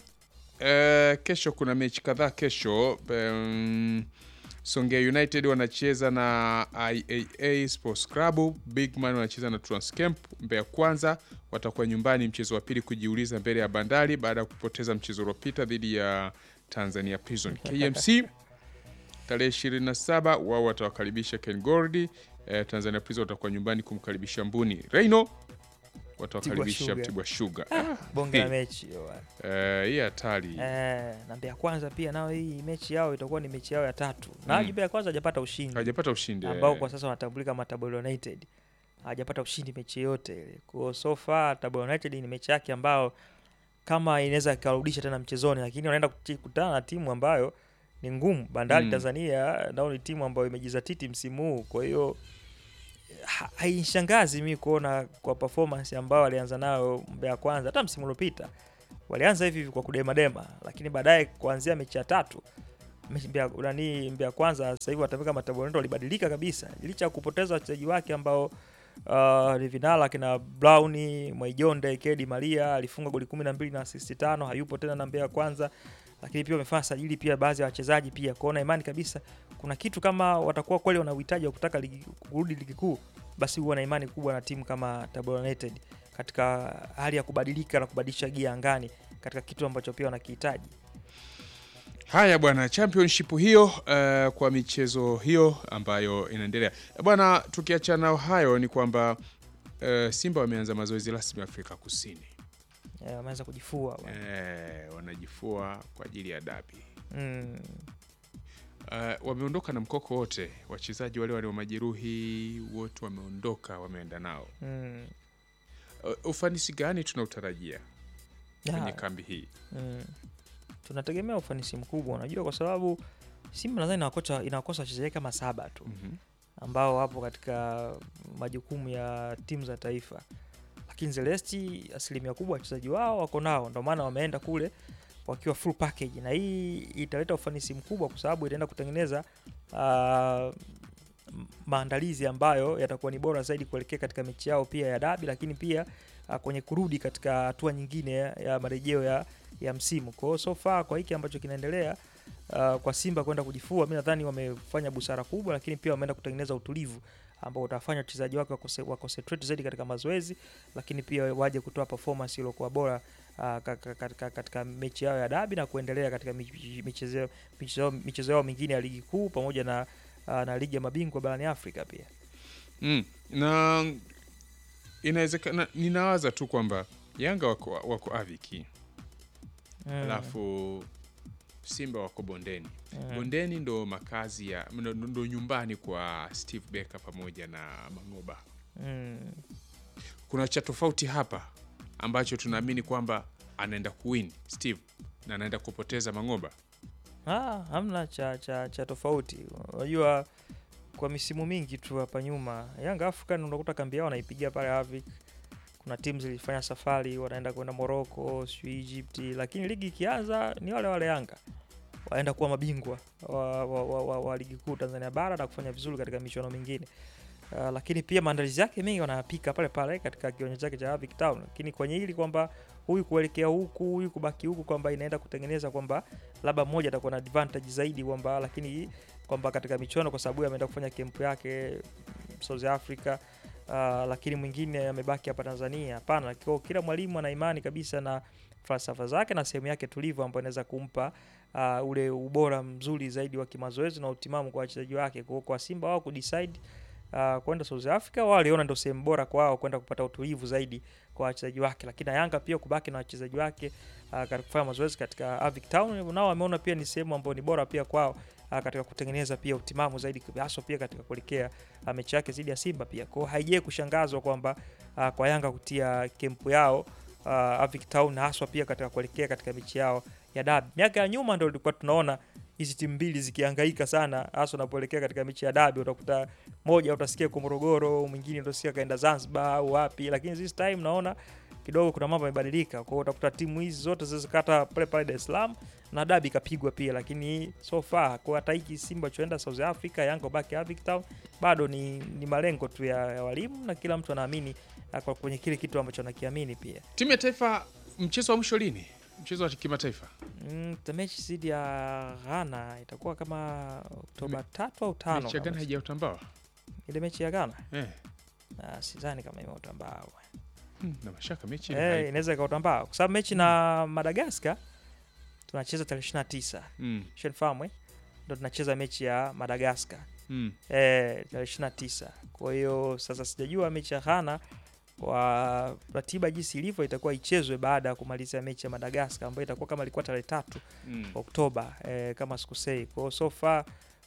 eh, kesho kuna mechi kadhaa kesho um, Songea United wanacheza na IAA Sports Club, Bigman wanacheza na Transcamp. Mbeya Kwanza watakuwa nyumbani mchezo wa pili kujiuliza mbele ya Bandari baada ya kupoteza mchezo uliopita dhidi ya Tanzania Prison. KMC tarehe 27 wao watawakaribisha Ken Gordi. Eh, Tanzania Prison watakuwa nyumbani kumkaribisha Mbuni. Reino watawakaribisha Sugar. Mtibwa Sugar. Bonge la Hey. mechi hiyo bwana. Eh, hii hatari. Eh, na Mbeya Kwanza pia nao hii mechi yao itakuwa ni mechi yao ya tatu. Na Mm. Mbeya Kwanza hajapata ushindi. Hawajapata ushindi. ambao eh. kwa sasa wanatambulika kama Tabora United hawajapata ushindi mechi yote ile. Kwa hiyo so far Tabora United ni mechi yake ambayo kama inaweza ikarudisha tena mchezoni, lakini wanaenda kuti- kukutana na timu ambayo ni ngumu. Bandari Mm. Tanzania nao ni timu ambayo imejizatiti msimu huu, kwa hiyo ha- hainishangazi mi kuona kwa performance ambayo walianza nayo Mbeya Kwanza. Hata msimu uliopita walianza hivi hivi kwa kudemadema, lakini baadaye kuanzia mechi ya tatu mechi Mbeya, nani Mbeya Kwanza sasa hivi watamika Mataborendo walibadilika kabisa, licha ya kupoteza wachezaji wake ambao uh, ni vinara kina Brown, Mwaijonde, Kedi Maria alifunga goli kumi na mbili na asisti tano, hayupo tena na Mbeya Kwanza, lakini pia wamefanya sajili pia baadhi ya wachezaji pia kuona imani kabisa kuna kitu kama watakuwa kweli wana uhitaji wa kutaka ligi, kurudi ligi kuu, basi huwa na imani kubwa na timu kama Tabora United katika hali ya kubadilika na kubadilisha gia angani katika kitu ambacho pia wanakihitaji. Haya bwana, championship hiyo uh, kwa michezo hiyo ambayo inaendelea bwana. Tukiachana na hayo ni kwamba uh, Simba wameanza mazoezi rasmi Afrika Kusini. Eh, Wameweza kujifua bwana. Eh, wanajifua kwa ajili ya dabi. mm. Uh, wameondoka na mkoko wote, wachezaji wale walio majeruhi wote wameondoka, wameenda nao. Mm. Uh, ufanisi gani tunautarajia kwenye Ya, kambi hii? mm. tunategemea ufanisi mkubwa, unajua kwa sababu Simba nadhani inakosa inakosa wachezaji kama saba tu Mhm. ambao wapo katika majukumu ya timu za taifa, lakini Zelesti asilimia kubwa wachezaji wao wako nao, ndio maana wameenda kule wakiwa full package, na hii italeta ufanisi mkubwa kwa sababu itaenda kutengeneza ah, m- maandalizi ambayo yatakuwa ni bora zaidi kuelekea katika mechi yao pia ya dabi, lakini pia ah, kwenye kurudi katika hatua nyingine ya, ya marejeo ya, ya msimu. Kwa hiyo so far kwa hiki ambacho kinaendelea uh, kwa Simba kwenda kujifua, mi nadhani wamefanya busara kubwa, lakini pia wameenda kutengeneza utulivu ambao utafanya wachezaji wake wakose- waconcentrate zaidi katika mazoezi, lakini pia waje kutoa performance iliyokuwa bora uh, ka- ka- katika, katika mechi yao ya dabi na kuendelea katika mich- michezo michezo michezo yao mingine ya ligi kuu pamoja na, uh, na ligi ya mabingwa barani Afrika pia. Mm. Na inawezekana, ninawaza tu kwamba Yanga wako, wako aviki Mm, alafu Simba wako bondeni. mm, Bondeni ndo makazi ya ndo, ndo nyumbani kwa Steve Becker pamoja na Mangoba. mm. Kuna cha tofauti hapa ambacho tunaamini kwamba anaenda kuwin Steve na anaenda kupoteza Mangoba. Ah, hamna cha, cha, cha tofauti. Unajua kwa misimu mingi tu hapa nyuma Young African unakuta kambi yao wanaipigia pale Avik. Kuna timu zilifanya safari wanaenda kwenda Morocco, sijui Egypt, lakini ligi ikianza ni wale wale Yanga waenda kuwa mabingwa wa, wa, wa, wa, wa ligi kuu Tanzania bara na kufanya vizuri katika michuano mingine. Uh, lakini pia maandalizi yake mengi wanayapika pale pale katika kiwanja chake cha Avic Town, lakini kwenye hili kwamba huyu kuelekea huku huyu kubaki huku kwamba inaenda kutengeneza kwamba labda mmoja atakuwa na advantage zaidi kwamba lakini kwamba katika michuano kwa sababu ameenda kufanya kempu yake mm, South Africa uh, lakini mwingine amebaki hapa Tanzania. Hapana, kwa kila mwalimu ana imani kabisa na falsafa zake na sehemu yake tulivu ambayo inaweza kumpa uh, ule ubora mzuri zaidi wa kimazoezi na utimamu kwa wachezaji wake. Kwa, kwa Simba wao kudecide uh, kwenda South Africa, wao waliona ndio sehemu bora kwao kwenda kupata utulivu zaidi kwa wachezaji wake, lakini na Yanga pia kubaki na wachezaji wake uh, katika kufanya mazoezi katika Avic Town, nao wameona pia ni sehemu ambayo ni bora pia kwao uh, katika kutengeneza pia utimamu zaidi haswa pia katika kuelekea uh, mechi yake dhidi ya Simba pia. Kwa hiyo haijai kushangazwa kwamba uh, kwa Yanga kutia kempu yao uh, Avic Town haswa pia katika kuelekea katika mechi yao ya dabi. Miaka ya nyuma ndio tulikuwa tunaona hizi timu mbili zikihangaika sana hasa unapoelekea katika mechi ya dabi, utakuta moja utasikia kwa Morogoro, mwingine utasikia kaenda Zanzibar au wapi, lakini this time naona kidogo kuna mambo yamebadilika. Kwa hiyo utakuta timu hizi zote zilizokata pale pale Dar es Salaam na dabi ikapigwa pia, lakini so far kwa hata hiki Simba choenda South Africa, Yanga baki Avic Town, bado ni, ni malengo tu ya, ya walimu na kila mtu anaamini uh, kwa kwenye kile kitu ambacho anakiamini pia. Timu ya taifa, mchezo wa mwisho lini? Mchezo wa kimataifa Mm, the mechi dhidi ya Ghana itakuwa kama Oktoba tatu au tano. mechi ya Ghana kama si- haijautambaa ile mechi ya Ghana eh. Ah, sidhani kama imeutambaa Hmm, na mashaka mechi eh, inaweza ikautambaa kwa sababu mechi na Madagascar tunacheza tarehe ishirini na tisa mm, Shenfamu eh, ndo tunacheza mechi ya Madagascar mm. eh, tarehe ishirini na tisa Kwa hiyo sasa sijajua mechi ya Ghana kwa ratiba jinsi ilivyo itakuwa ichezwe baada ya kumaliza mechi ya Madagascar ambayo itakuwa kama ilikuwa tarehe tatu Mm. Oktoba eh, kama sikusei. Kwa hiyo so far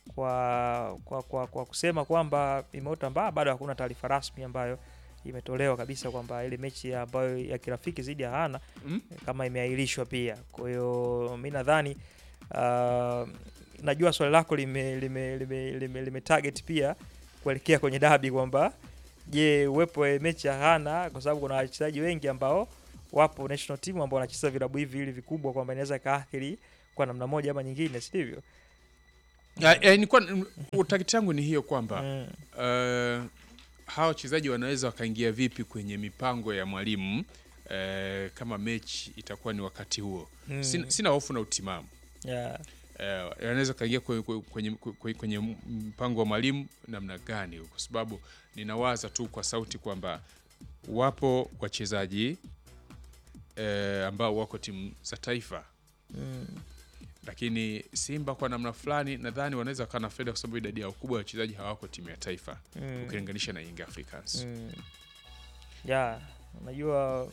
kwa, kwa, kwa, kwa kusema kwamba imeutambaa bado hakuna taarifa rasmi ambayo imetolewa kabisa kwamba ile mechi ambayo ya kirafiki dhidi ya Ghana Mm. kama imeahirishwa pia. Kwa hiyo mi nadhani uh, najua swali lako lime, lime, lime, lime, lime target pia kuelekea kwenye dabi kwamba je, uwepo wa mechi ya hana, kwa sababu kuna wachezaji wengi ambao wapo national team ambao wanacheza vilabu hivi ili vikubwa, kwamba inaweza ikaathiri kwa namna moja ama nyingine, si ndivyo? Ya- ya, nilikuwa utakiti yangu ni hiyo kwamba Mm. uh, hawa wachezaji wanaweza wakaingia vipi kwenye mipango ya mwalimu uh, kama mechi itakuwa ni wakati huo. Mm. Sina, sina hofu na utimamu Yeah. uh, wanaweza kaingia kwenye, kwenye, kwenye, kwenye mpango wa mwalimu namna gani, kwa sababu ninawaza tu kwa sauti kwamba wapo wachezaji uh, ambao wako timu za taifa Mm. lakini Simba kwa namna fulani nadhani wanaweza wakawa na faida kwa sababu idadi yao kubwa ya wachezaji hawako timu ya taifa Mm. ukilinganisha na Young Africans. Mm. Ya, unajua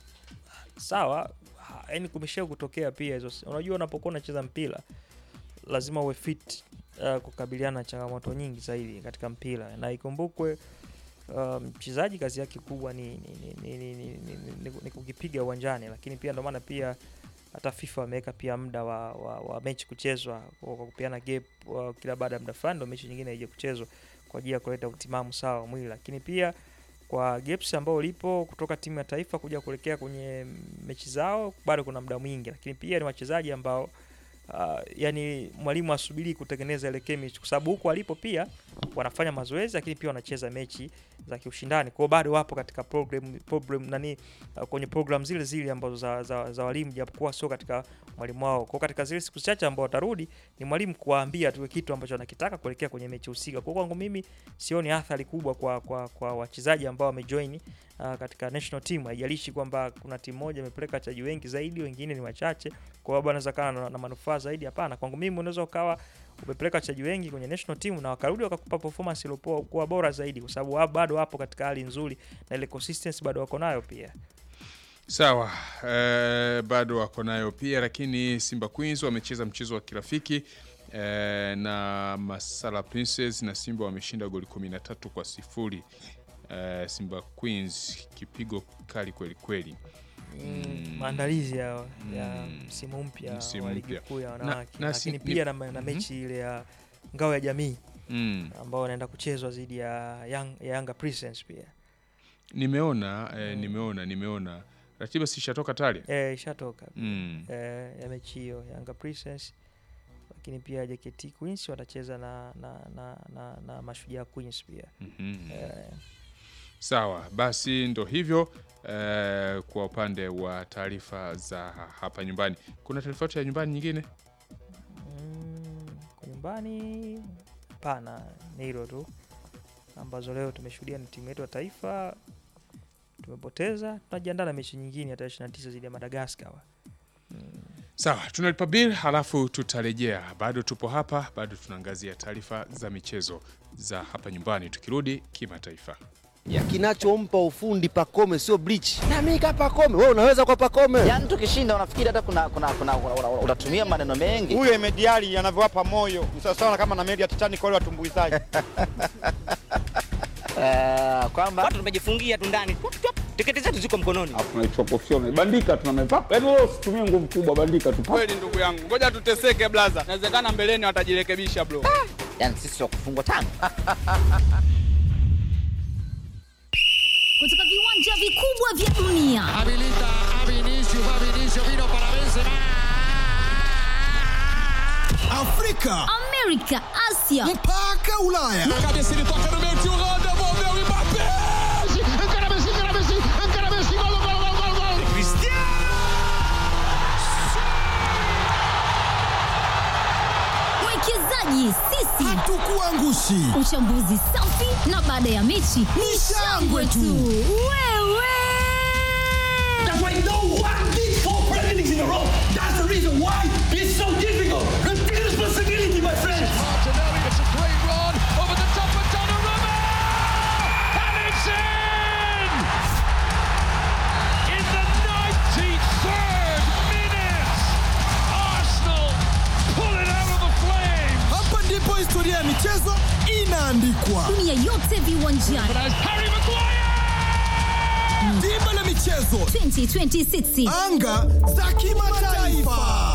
sawa, ha- yaani kumesha kutokea pia hizo. Unajua unapokuwa unacheza mpira lazima uwe fit uh, kukabiliana na changamoto nyingi zaidi katika mpira, na ikumbukwe uh, mchezaji kazi yake kubwa ni, ni, ni, ni, ni, ni, ni, ni, ni kukipiga uwanjani, lakini pia ndio maana pia hata FIFA wameweka pia muda wa, wa, wa mechi kuchezwa kwa kwa kupeana gap uh, kila baada ya muda fulani ndo mechi nyingine ije kuchezwa kwa ajili ya kuleta utimamu sawa wa mwili, lakini pia kwa gaps ambao lipo kutoka timu ya taifa kuja kuelekea kwenye mechi zao bado kuna muda mwingi, lakini pia ni wachezaji ambao uh, yani mwalimu asubiri kutengeneza ile chemistry, kwa sababu huko walipo pia wanafanya mazoezi, lakini pia wanacheza mechi za kiushindani, kwa hiyo bado wapo katika program, program nani uh, kwenye program zile zile ambazo za, za, za walimu, japokuwa sio katika mwalimu wao. Kwa hiyo katika zile siku chache ambao watarudi ni mwalimu kuwaambia tu kitu ambacho anakitaka kuelekea kwenye mechi husika. Kwa hiyo kwangu mimi sioni athari kubwa kwa, kwa, kwa wachezaji ambao wamejoin uh, katika national team. Haijalishi kwamba kuna timu moja imepeleka wachezaji wengi zaidi, wengine ni wachache, kwa hiyo anaweza kana na, na manufaa zaidi. Hapana, kwangu mimi unaweza ukawa umepeleka wachezaji wengi kwenye national team na wakarudi wakakupa performance iliyokuwa bora zaidi, kwa sababu wa- bado wapo katika hali nzuri na ile consistency bado wako nayo pia. Sawa, eh, bado wako nayo pia, lakini Simba Queens wamecheza mchezo wa kirafiki eh, na Masala Princess na Simba wameshinda goli 13 kwa sifuri. Eh, Simba Queens kipigo kali kweli kweli. Mm, maandalizi ya, ya Mm. msimu mpya Msimu wa ligi mpya. kuu ya Na- wanawake, na si- lakini ni- pia na, na Mhm. mechi ile ya ngao ya jamii Mm. ambao wanaenda kuchezwa dhidi ya, Young, ya Yanga Princess pia Nimeona eh, Mm. nimeona nimeona ratiba sishatoka tayari. eh, ishatoka Mm. eh, ya mechi hiyo Yanga Princess, lakini pia JKT Queens watacheza na, na, na, na, na Mashujaa Queens pia Mhm. eh, Sawa, basi ndo hivyo eh, kwa upande wa taarifa za hapa nyumbani. Kuna taarifa yote ya nyumbani nyingine? mm, kwa nyumbani hapana, ni hilo tu ambazo leo tumeshuhudia ni timu yetu ya taifa tumepoteza, tunajiandaa na mechi nyingine ya tarehe 29 dhidi ya Madagascar. Sawa, tunalipa bill halafu tutarejea. Bado tupo hapa, bado tunaangazia taarifa za michezo za hapa nyumbani, tukirudi kimataifa. ya kinachompa ufundi Pakome sio bleach. Na mimi kama Pakome, wewe unaweza kwa Pakome. Yaani tukishinda unafikiri hata kuna, kuna, kuna, kuna, kuna, utatumia maneno mengi. huyo Emediali anavyowapa moyo ni sawasawa kama na meli ya Titanic wale watumbuizaji. Eh, kwamba watu tumejifungia tu ndani Tup, tup, tiketi zetu ziko mkononi Alafu tunaichukua professional. Bandika tu na mepapa. Yaani wewe usitumie nguvu kubwa, bandika tu. Kweli ndugu yangu, ngoja tuteseke blaza, inawezekana mbeleni watajirekebisha bro. yani sisi wa kufungwa tano. kutoka viwanja vikubwa vya dunia Afrika Amerika, Asia mpaka Ulaya. mwekezaji sisi, Hatukuangushi. uchambuzi safi na baada ya mechi ni shangwe tu. Wewe Hapa ndipo historia ya michezo inaandikwa. dunia yote viwanjani Dimba la michezo, 2026 anga za kimataifa.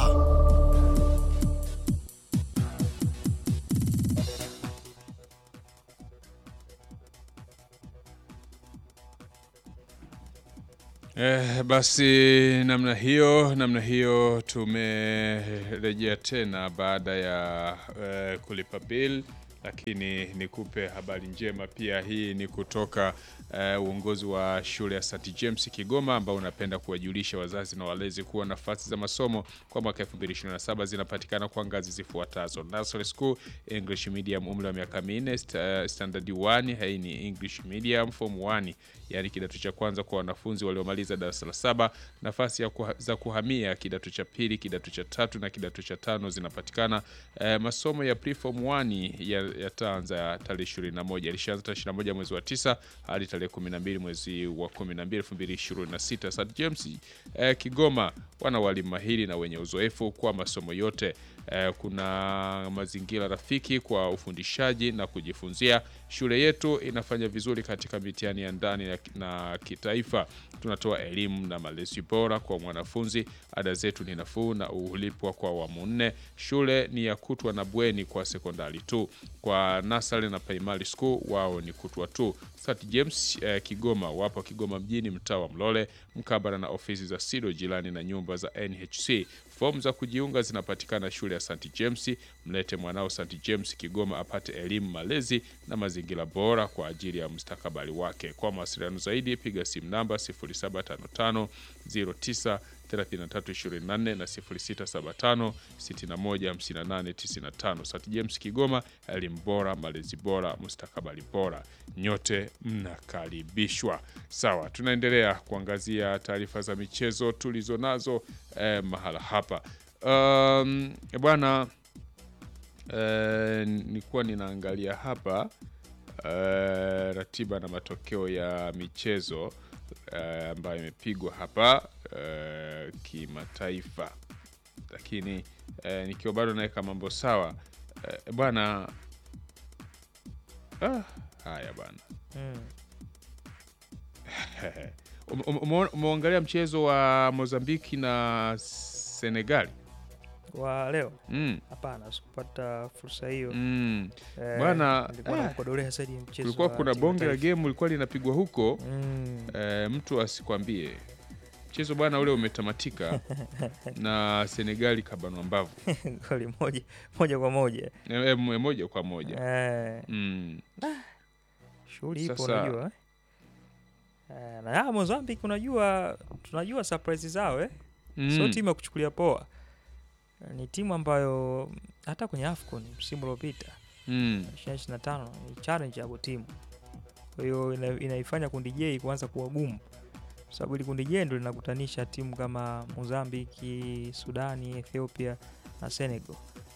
Eh, basi namna hiyo namna hiyo tumerejea tena baada ya eh, kulipa bill, lakini nikupe habari njema pia. Hii ni kutoka eh, uongozi wa shule ya St James Kigoma, ambao unapenda kuwajulisha wazazi na walezi kuwa nafasi za masomo kwa mwaka 2027 zinapatikana kwa ngazi zifuatazo: Nursery School English Medium, umri wa miaka minne, sta- standard 1. Hii ni English Medium form 1, yani kidato cha kwanza kwa wanafunzi waliomaliza darasa la saba. Nafasi ya kuha, za kuhamia kidato cha pili, kidato cha tatu na kidato cha tano zinapatikana. Eh, masomo ya preform 1 ya- yataanza tarehe 21, ilishaanza tarehe 21 mwezi wa 9 hadi tarehe 12 mwezi wa 12 2026. St James eh, Kigoma wana walimu mahiri na wenye uzoefu kwa masomo yote. Eh, kuna mazingira rafiki kwa ufundishaji na kujifunzia. Shule yetu inafanya vizuri katika mitihani ya ndani na- na kitaifa. Tunatoa elimu na malezi bora kwa mwanafunzi. Ada zetu ni nafuu na hulipwa kwa awamu nne. Shule ni ya kutwa na bweni kwa sekondari tu. Kwa nasari na primary school wao ni kutwa tu. St James eh, Kigoma wapo Kigoma mjini, mtaa wa Mlole, mkabala na ofisi za SIDO jirani na nyumba za NHC. Fomu za kujiunga zinapatikana shule ya St James. Mlete mwanao St James Kigoma apate elimu, malezi na mazingira bora kwa ajili ya mustakabali wake. Kwa mawasiliano zaidi piga simu namba 0755 09 3324 na 0675 61 58 95. St James Kigoma, elimu bora, malezi bora, mustakabali bora. Nyote mnakaribishwa. Sawa, tunaendelea kuangazia taarifa za michezo tulizo nazo eh, mahala hapa um, bwana eh, nilikuwa ninaangalia hapa eh, ratiba na matokeo ya michezo eh, ambayo imepigwa hapa eh, kimataifa, lakini eh, nikiwa bado naweka mambo sawa eh, bwana ah, haya bwana Mm. Ume- ume- umeona- umeangalia mchezo wa Mozambiki na Senegali wa leo mm. hapana, sikupata fursa hiyo Mm. Eh, Bwana, nilikuwa ah, nakodolea zaidi mchezo kulikuwa wa kuna timu bonge la taifa. game lilikuwa linapigwa huko Mm. eh, mtu asikwambie mchezo bwana ule umetamatika na Senegali kabanwa mbavu goli moja moja kwa moja Eh, eh, moja kwa moja eh, mm. shughuli ipo Sasa- unajua eh? Eh, na ya Mozambique unajua tunajua surprise zao eh? Mm. Sio timu ya kuchukulia poa, ni timu ambayo hata kwenye AFCON msimu uliopita Mm. 2025 ni challenge hapo timu, kwa hiyo ina, inaifanya kundi J kuanza kuwa gumu, kwa sababu ili kundi J ndio linakutanisha timu kama Mozambiki, Sudani, Ethiopia na Senegal.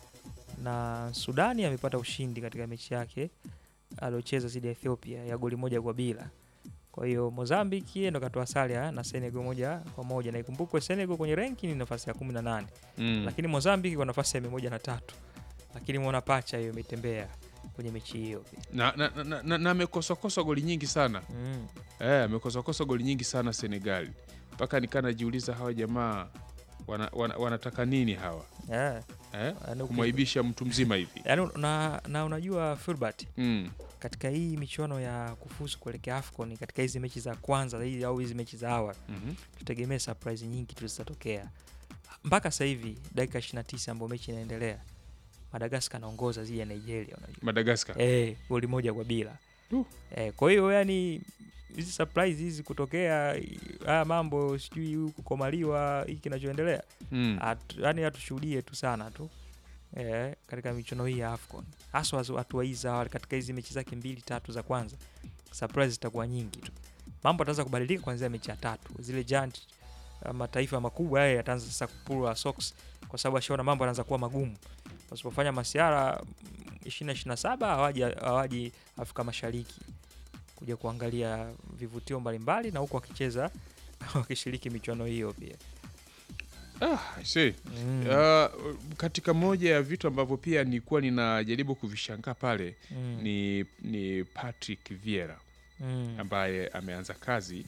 Na Sudani amepata ushindi katika mechi yake aliocheza dhidi ya Ethiopia ya goli moja kwa bila. Kwa hiyo Mozambiki ndo katoa sare ya- na Senegal moja kwa moja, na ikumbukwe Senegal kwenye ranking ni nafasi ya 18 Mm. lakini Mozambiki kwa nafasi ya mia moja na tatu lakini mwona pacha hiyo imetembea kwenye mechi hiyo pia. na na- na- na- na- na amekosakosa goli nyingi sana Mm. eh, amekosakosa goli nyingi sana Senegali mpaka nikaa najiuliza hawa jamaa wana, wana, wanataka nini hawa Yeah. eh? Yaani uki- kumwaibisha mtu mzima hivi Yaani na, na unajua Filbert mm. katika hii michuano ya kufuzu kuelekea AFCON katika hizi mechi za kwanza hizi au hizi mechi za awali mm tutegemee surprise nyingi tu zitatokea. Mpaka sasa hivi dakika 29 ambayo mechi inaendelea, Madagascar anaongoza dhidi ya Nigeria unajua. Madagaskar Eh, goli moja kwa bila. Uh. Eh, kwa hiyo yani hizi surprise hizi kutokea i- haya mambo sijui huku kukomaliwa hiki kinachoendelea mm. Atu- yani hatushuhudie tu sana tu eh, katika michuano hii ya AFCON haswa hazo- hatua hizi za awali katika hizi mechi zake mbili tatu za kwanza, surprise zitakuwa nyingi tu. Mambo yataanza kubadilika kuanzia mechi ya tatu, zile giant uh, mataifa makubwa haya yataanza sasa kupulwa socks, kwa sababu ashaona mambo yanaanza kuwa magumu. Wasipofanya masiara ishirini ishirini na saba hawaji hawaji Afrika Mashariki kuja kuangalia vivutio mbalimbali na huku wakicheza wakishiriki michuano hiyo pia. ah, I see. Mm. Uh, katika moja ya vitu ambavyo pia nilikuwa ninajaribu kuvishangaa pale Mm. ni, ni Patrick Vieira Mm. ambaye ameanza kazi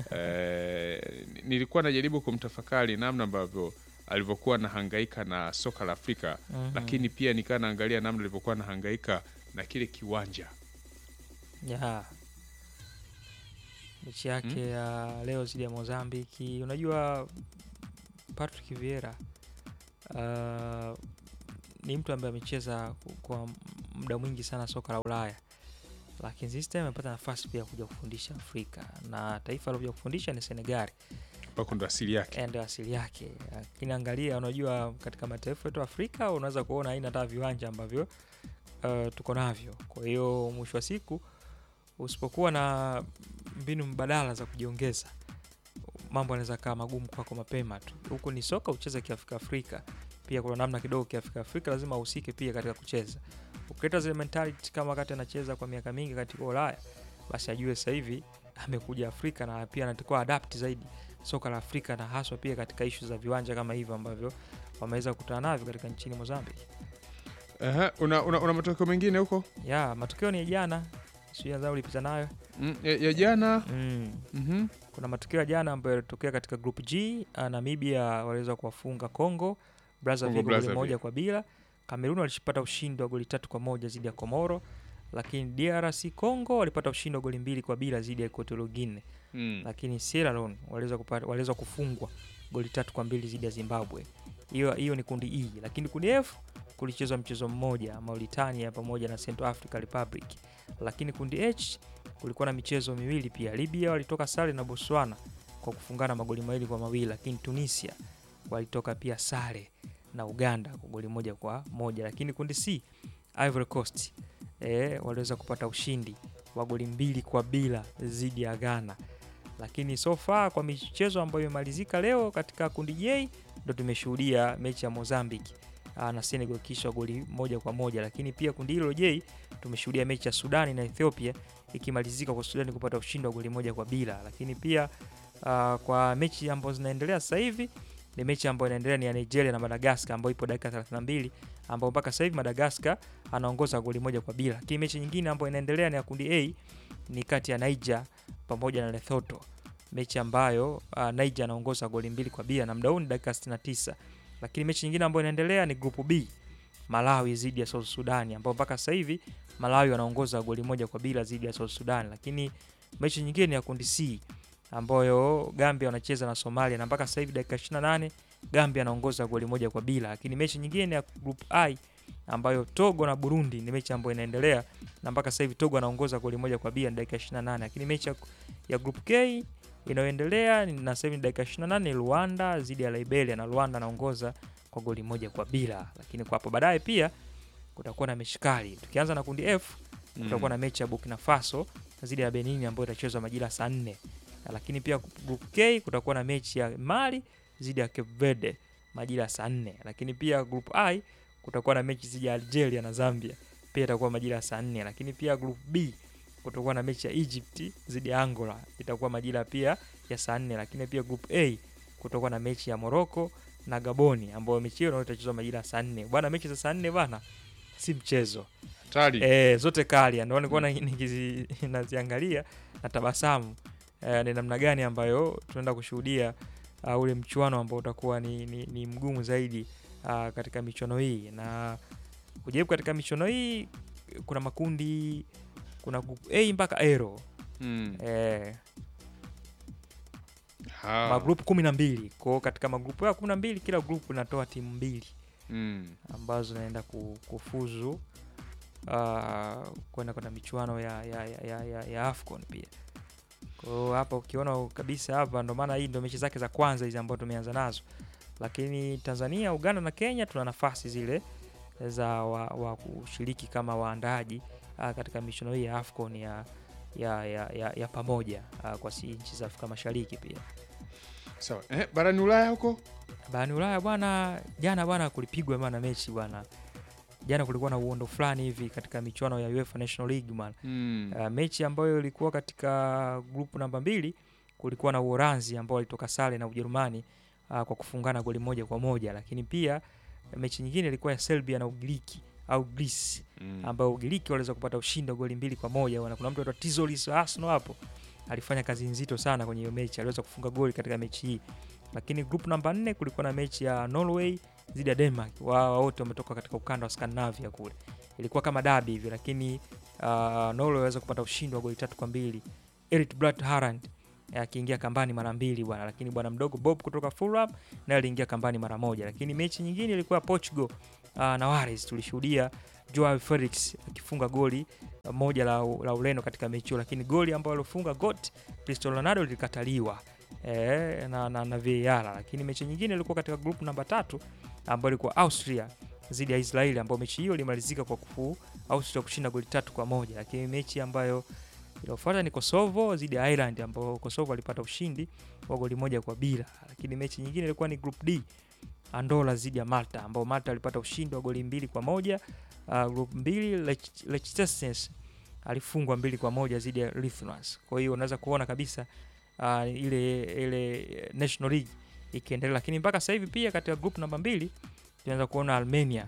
eh, nilikuwa najaribu kumtafakari namna ambavyo alivyokuwa anahangaika na soka la Afrika Mhm. lakini pia nikaa naangalia namna alivyokuwa anahangaika na kile kiwanja Yeah. mechi yake ya leo dhidi ya Mozambiki. Unajua Patrick Vieira uh, ni mtu ambaye amecheza kwa muda mwingi sana soka la Ulaya, lakini this time amepata nafasi pia kuja kufundisha Afrika na taifa alokuja kufundisha ni Senegali ambako ndo asili yake. Eh, ndio asili yake. Lakini angalia, unajua katika mataifa yetu Afrika unaweza kuona aina hata viwanja ambavyo uh, tuko navyo. Kwa hiyo mwisho wa siku usipokuwa na mbinu mbadala za kujiongeza, mambo yanaweza kaa magumu kwako mapema tu. Huku ni soka ucheze kiafrika Afrika, pia kuna namna kidogo kiafrika Afrika lazima uhusike pia katika kucheza. Ukileta zile mentality kama wakati anacheza kwa miaka mingi katika Ulaya, basi ajue sasa hivi amekuja Afrika na pia anatakiwa adapt zaidi soka la Afrika na haswa pia katika ishu za viwanja kama hivyo ambavyo wameweza kukutana navyo katika nchini Mozambique. Aha, una, una, una matokeo mengine huko Ya, matokeo ni ya jana, sijui nadhani ulipita nayo. mm, ya, ya jana Mm. Mhm. Kuna matokeo ya jana ambayo yalitokea katika group G. Uh, Namibia waliweza kuwafunga Congo Brazzaville goli Brazzaville. moja kwa bila. Cameroon walipata ushindi wa goli tatu kwa moja dhidi ya Komoro, lakini DRC Congo walipata ushindi wa goli mbili kwa bila dhidi ya Equatorial Guinea. Mm. lakini Sierra Leone waliweza kupata waliweza kufungwa goli tatu kwa mbili dhidi ya Zimbabwe. Hiyo hiyo ni kundi E, lakini kundi F kulichezwa mchezo mmoja Mauritania pamoja na Central Africa Republic, lakini kundi H kulikuwa na michezo miwili pia. Libya walitoka sare na Botswana kwa kufungana magoli mawili kwa mawili, lakini Tunisia walitoka pia sare na Uganda kwa goli moja kwa moja, lakini kundi C Ivory Coast eh, waliweza kupata ushindi wa goli mbili kwa bila dhidi ya Ghana lakini so far kwa michezo ambayo imemalizika leo katika kundi J ndo tumeshuhudia mechi ya Mozambique aa, na Senegal kisha goli moja kwa moja, lakini pia kundi hilo J tumeshuhudia mechi ya Sudani na Ethiopia ikimalizika kwa Sudani kupata ushindi wa goli moja kwa bila, lakini pia aa, kwa mechi ambazo zinaendelea sasa hivi ni mechi ambayo inaendelea ni ya Nigeria na Madagascar ambayo ipo dakika 32 ambapo mpaka sasa hivi Madagascar anaongoza goli moja kwa bila, lakini mechi nyingine ambayo inaendelea ni ya kundi A ni kati ya Niger pamoja na Lesotho, mechi ambayo uh, Niger anaongoza goli mbili kwa bila na muda huu ni dakika 69. Lakini mechi nyingine ambayo inaendelea ni group B, Malawi dhidi ya South Sudan, ambao mpaka sasa hivi Malawi wanaongoza goli moja kwa bila dhidi ya South Sudan. Lakini mechi nyingine ni ya kundi C ambayo Gambia wanacheza na Somalia na mpaka sasa hivi dakika 28 Gambia anaongoza goli moja kwa bila. Lakini mechi nyingine ni ya group I ambayo Togo na Burundi ni mechi ambayo inaendelea na mpaka sasa hivi Togo anaongoza goli moja kwa bila ni dakika 28. Lakini mechi ya, ya group K inayoendelea ni- na sasa hivi ni dakika 28 ni Rwanda dhidi ya Liberia na Rwanda anaongoza kwa goli moja kwa bila. Lakini kwa hapo baadaye pia kutakuwa na mechi kali. Tukianza na kundi F kutakuwa na mechi ya Burkina Faso dhidi ya Benin ambayo itachezwa majira saa 4. Lakini pia group K kutakuwa na mechi ya Mali dhidi ya Cape Verde majira saa 4. Lakini pia group I kutakuwa na mechi dhidi ya Algeria na Zambia pia itakuwa majira ya saa 4. Lakini pia group B kutakuwa na mechi ya Egypt dhidi ya Angola itakuwa majira pia ya saa 4. Lakini pia group A kutakuwa na mechi ya Morocco na Gaboni ambayo mechi hiyo nayo itachezwa majira ya saa 4. Bwana, mechi za saa 4 bwana si mchezo. Hatari. Eh, zote kali ndio nilikuwa na- nikizi naziangalia na tabasamu eh, ni namna gani ambayo tunaenda kushuhudia uh, ule mchuano ambao utakuwa ni, ni, ni mgumu zaidi uh, katika michuano hii na kujaribu katika michuano hii kuna makundi kuna group A mpaka Aero Mm. eh, Ha. magrupu kumi na mbili kwao katika magrupu ya kumi na mbili kila grupu inatoa timu mbili Mm. ambazo zinaenda ku- kufuzu uh, kwenda kwenda michuano ya, ya, ya, ya, ya, ya AFCON pia. Kwa hiyo hapa ukiona kabisa hapa, ndo maana hii ndo mechi zake za kwanza hizi ambazo tumeanza nazo, lakini Tanzania, Uganda na Kenya tuna nafasi zile za wa, wa kushiriki kama waandaaji uh, katika michuano hii ya AFCON ya, ya, ya, ya, ya pamoja uh, kwa si nchi za Afrika Mashariki pia. Sawa. Eh, barani Ulaya huko? Barani Ulaya bwana, jana bwana kulipigwa bwana mechi bwana. Jana kulikuwa na uondo fulani hivi katika michuano ya UEFA National League bwana. Mm. Uh, mechi ambayo ilikuwa katika grupu namba mbili kulikuwa na Uholanzi ambao walitoka sare na Ujerumani uh, kwa kufungana goli moja kwa moja, lakini pia mechi nyingine ilikuwa ya Serbia na Ugiriki au Greece Mm. ambao Ugiriki waliweza kupata ushindi wa goli mbili kwa moja bwana. Kuna mtu anaitwa Tizolis wa Arsenal hapo alifanya kazi nzito sana kwenye hiyo mechi, aliweza kufunga goli katika mechi hii. Lakini group namba nne kulikuwa na mechi ya Norway dhidi ya Denmark. Wao wote wametoka katika ukanda wa Scandinavia kule, ilikuwa kama dabi hivi, lakini uh, Norway waweza kupata ushindi wa goli tatu kwa mbili. Erling Braut Haaland eh, akiingia kambani mara mbili bwana, lakini bwana mdogo Bob kutoka Fulham naye aliingia kambani mara moja. Lakini mechi nyingine ilikuwa Portugal uh, na Wales, tulishuhudia Joao Felix akifunga goli uh, moja la, la Ureno katika mechi hiyo, lakini goli ambayo alifunga got Cristiano Ronaldo lilikataliwa eh, na, na, na VAR. Lakini mechi nyingine ilikuwa katika group namba tatu ambayo ilikuwa Austria dhidi ya Israeli, ambayo mechi hiyo ilimalizika kwa kufu Austria kushinda goli tatu kwa moja. Lakini mechi ambayo iliyofuata ni Kosovo dhidi ya Ireland, ambao Kosovo alipata ushindi wa goli moja kwa bila. Lakini mechi nyingine ilikuwa ni group D Andola dhidi ya Malta, ambao Malta alipata ushindi wa goli mbili kwa moja. Uh, group mbili Lech- Liechtenstein alifungwa mbili kwa moja dhidi ya Lithuania. Kwa hiyo unaweza kuona kabisa uh, ile ile National League ikiendelea, lakini mpaka sasa hivi pia katika group namba mbili tunaweza kuona Armenia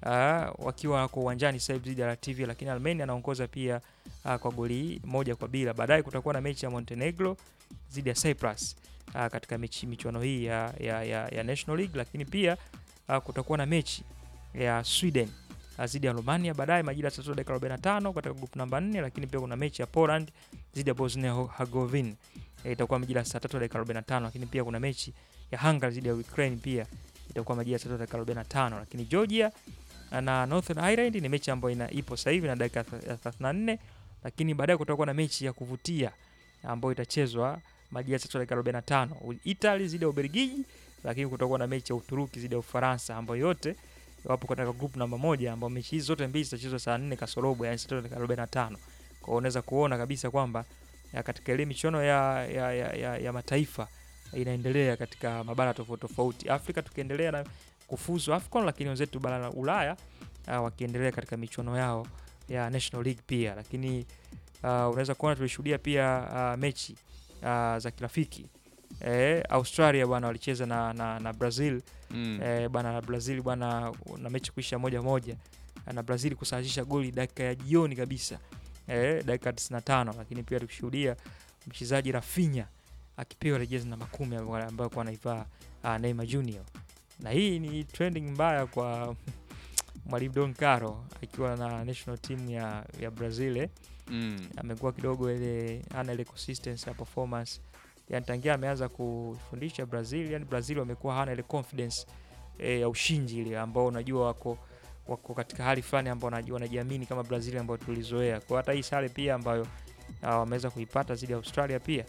uh, wakiwa wako uwanjani sasa hivi dhidi ya Latvia, lakini Armenia anaongoza pia uh, kwa goli moja kwa bila. Baadaye kutakuwa na mechi ya Montenegro dhidi ya Cyprus uh, katika mechi michuano hii ya, ya, ya, ya National League, lakini pia uh, kutakuwa na mechi ya Sweden uh, dhidi ya Romania baadaye majira ya saa tatu dakika 45 katika group namba 4, lakini pia kuna mechi ya Poland dhidi ya Bosnia Herzegovina eh, itakuwa majira ya saa tatu dakika 45, lakini pia kuna mechi ya Hungary dhidi ya Ukraine pia itakuwa majira ya saa tatu dakika 45, lakini Georgia na Northern Ireland ni mechi ambayo ina ipo sasa hivi na dakika ya 34, lakini baadaye kutakuwa na mechi ya kuvutia ambayo itachezwa majira ya saa tatu dakika 45, Italy dhidi ya Ubelgiji, lakini kutakuwa na mechi ya Uturuki dhidi ya Ufaransa ambayo yote wapo katika group namba moja, ambao mechi hizi zote mbili zitachezwa saa 4 kasorobo, yani saa tatu dakika 45. Kwa hiyo unaweza kuona kabisa kwamba ya katika ile michuano ya, ya, ya, ya, ya mataifa inaendelea katika mabara tofauti tofauti. Afrika tukiendelea na kufuzu AFCON, lakini wenzetu bara la Ulaya uh, wakiendelea katika michuano yao ya National League pia. Lakini uh, unaweza kuona tulishuhudia pia uh, mechi uh, za kirafiki eh, Australia bwana walicheza na, na, na Brazil Mm. eh, bwana na Brazil bwana na mechi kuisha moja moja na Brazil kusawazisha goli dakika ya jioni kabisa eh, dakika 95, lakini pia tukishuhudia mchezaji Rafinha akipewa jezi namba kumi ambayo ambayo kwa anaivaa uh, Neymar Junior, na hii ni trending mbaya kwa mwalimu Don Caro akiwa na national team ya, ya Brazil eh Mm. amekuwa kidogo ile ana ile consistency ya performance yani tangia ameanza kufundisha Brazil yani Brazil wamekuwa hana ile confidence e, ya ushindi ile ambao unajua wako wako katika hali fulani ambao wanajua wanajiamini kama Brazil ambao tulizoea kwa hata hii sare pia ambayo ah, wameweza kuipata dhidi ya Australia pia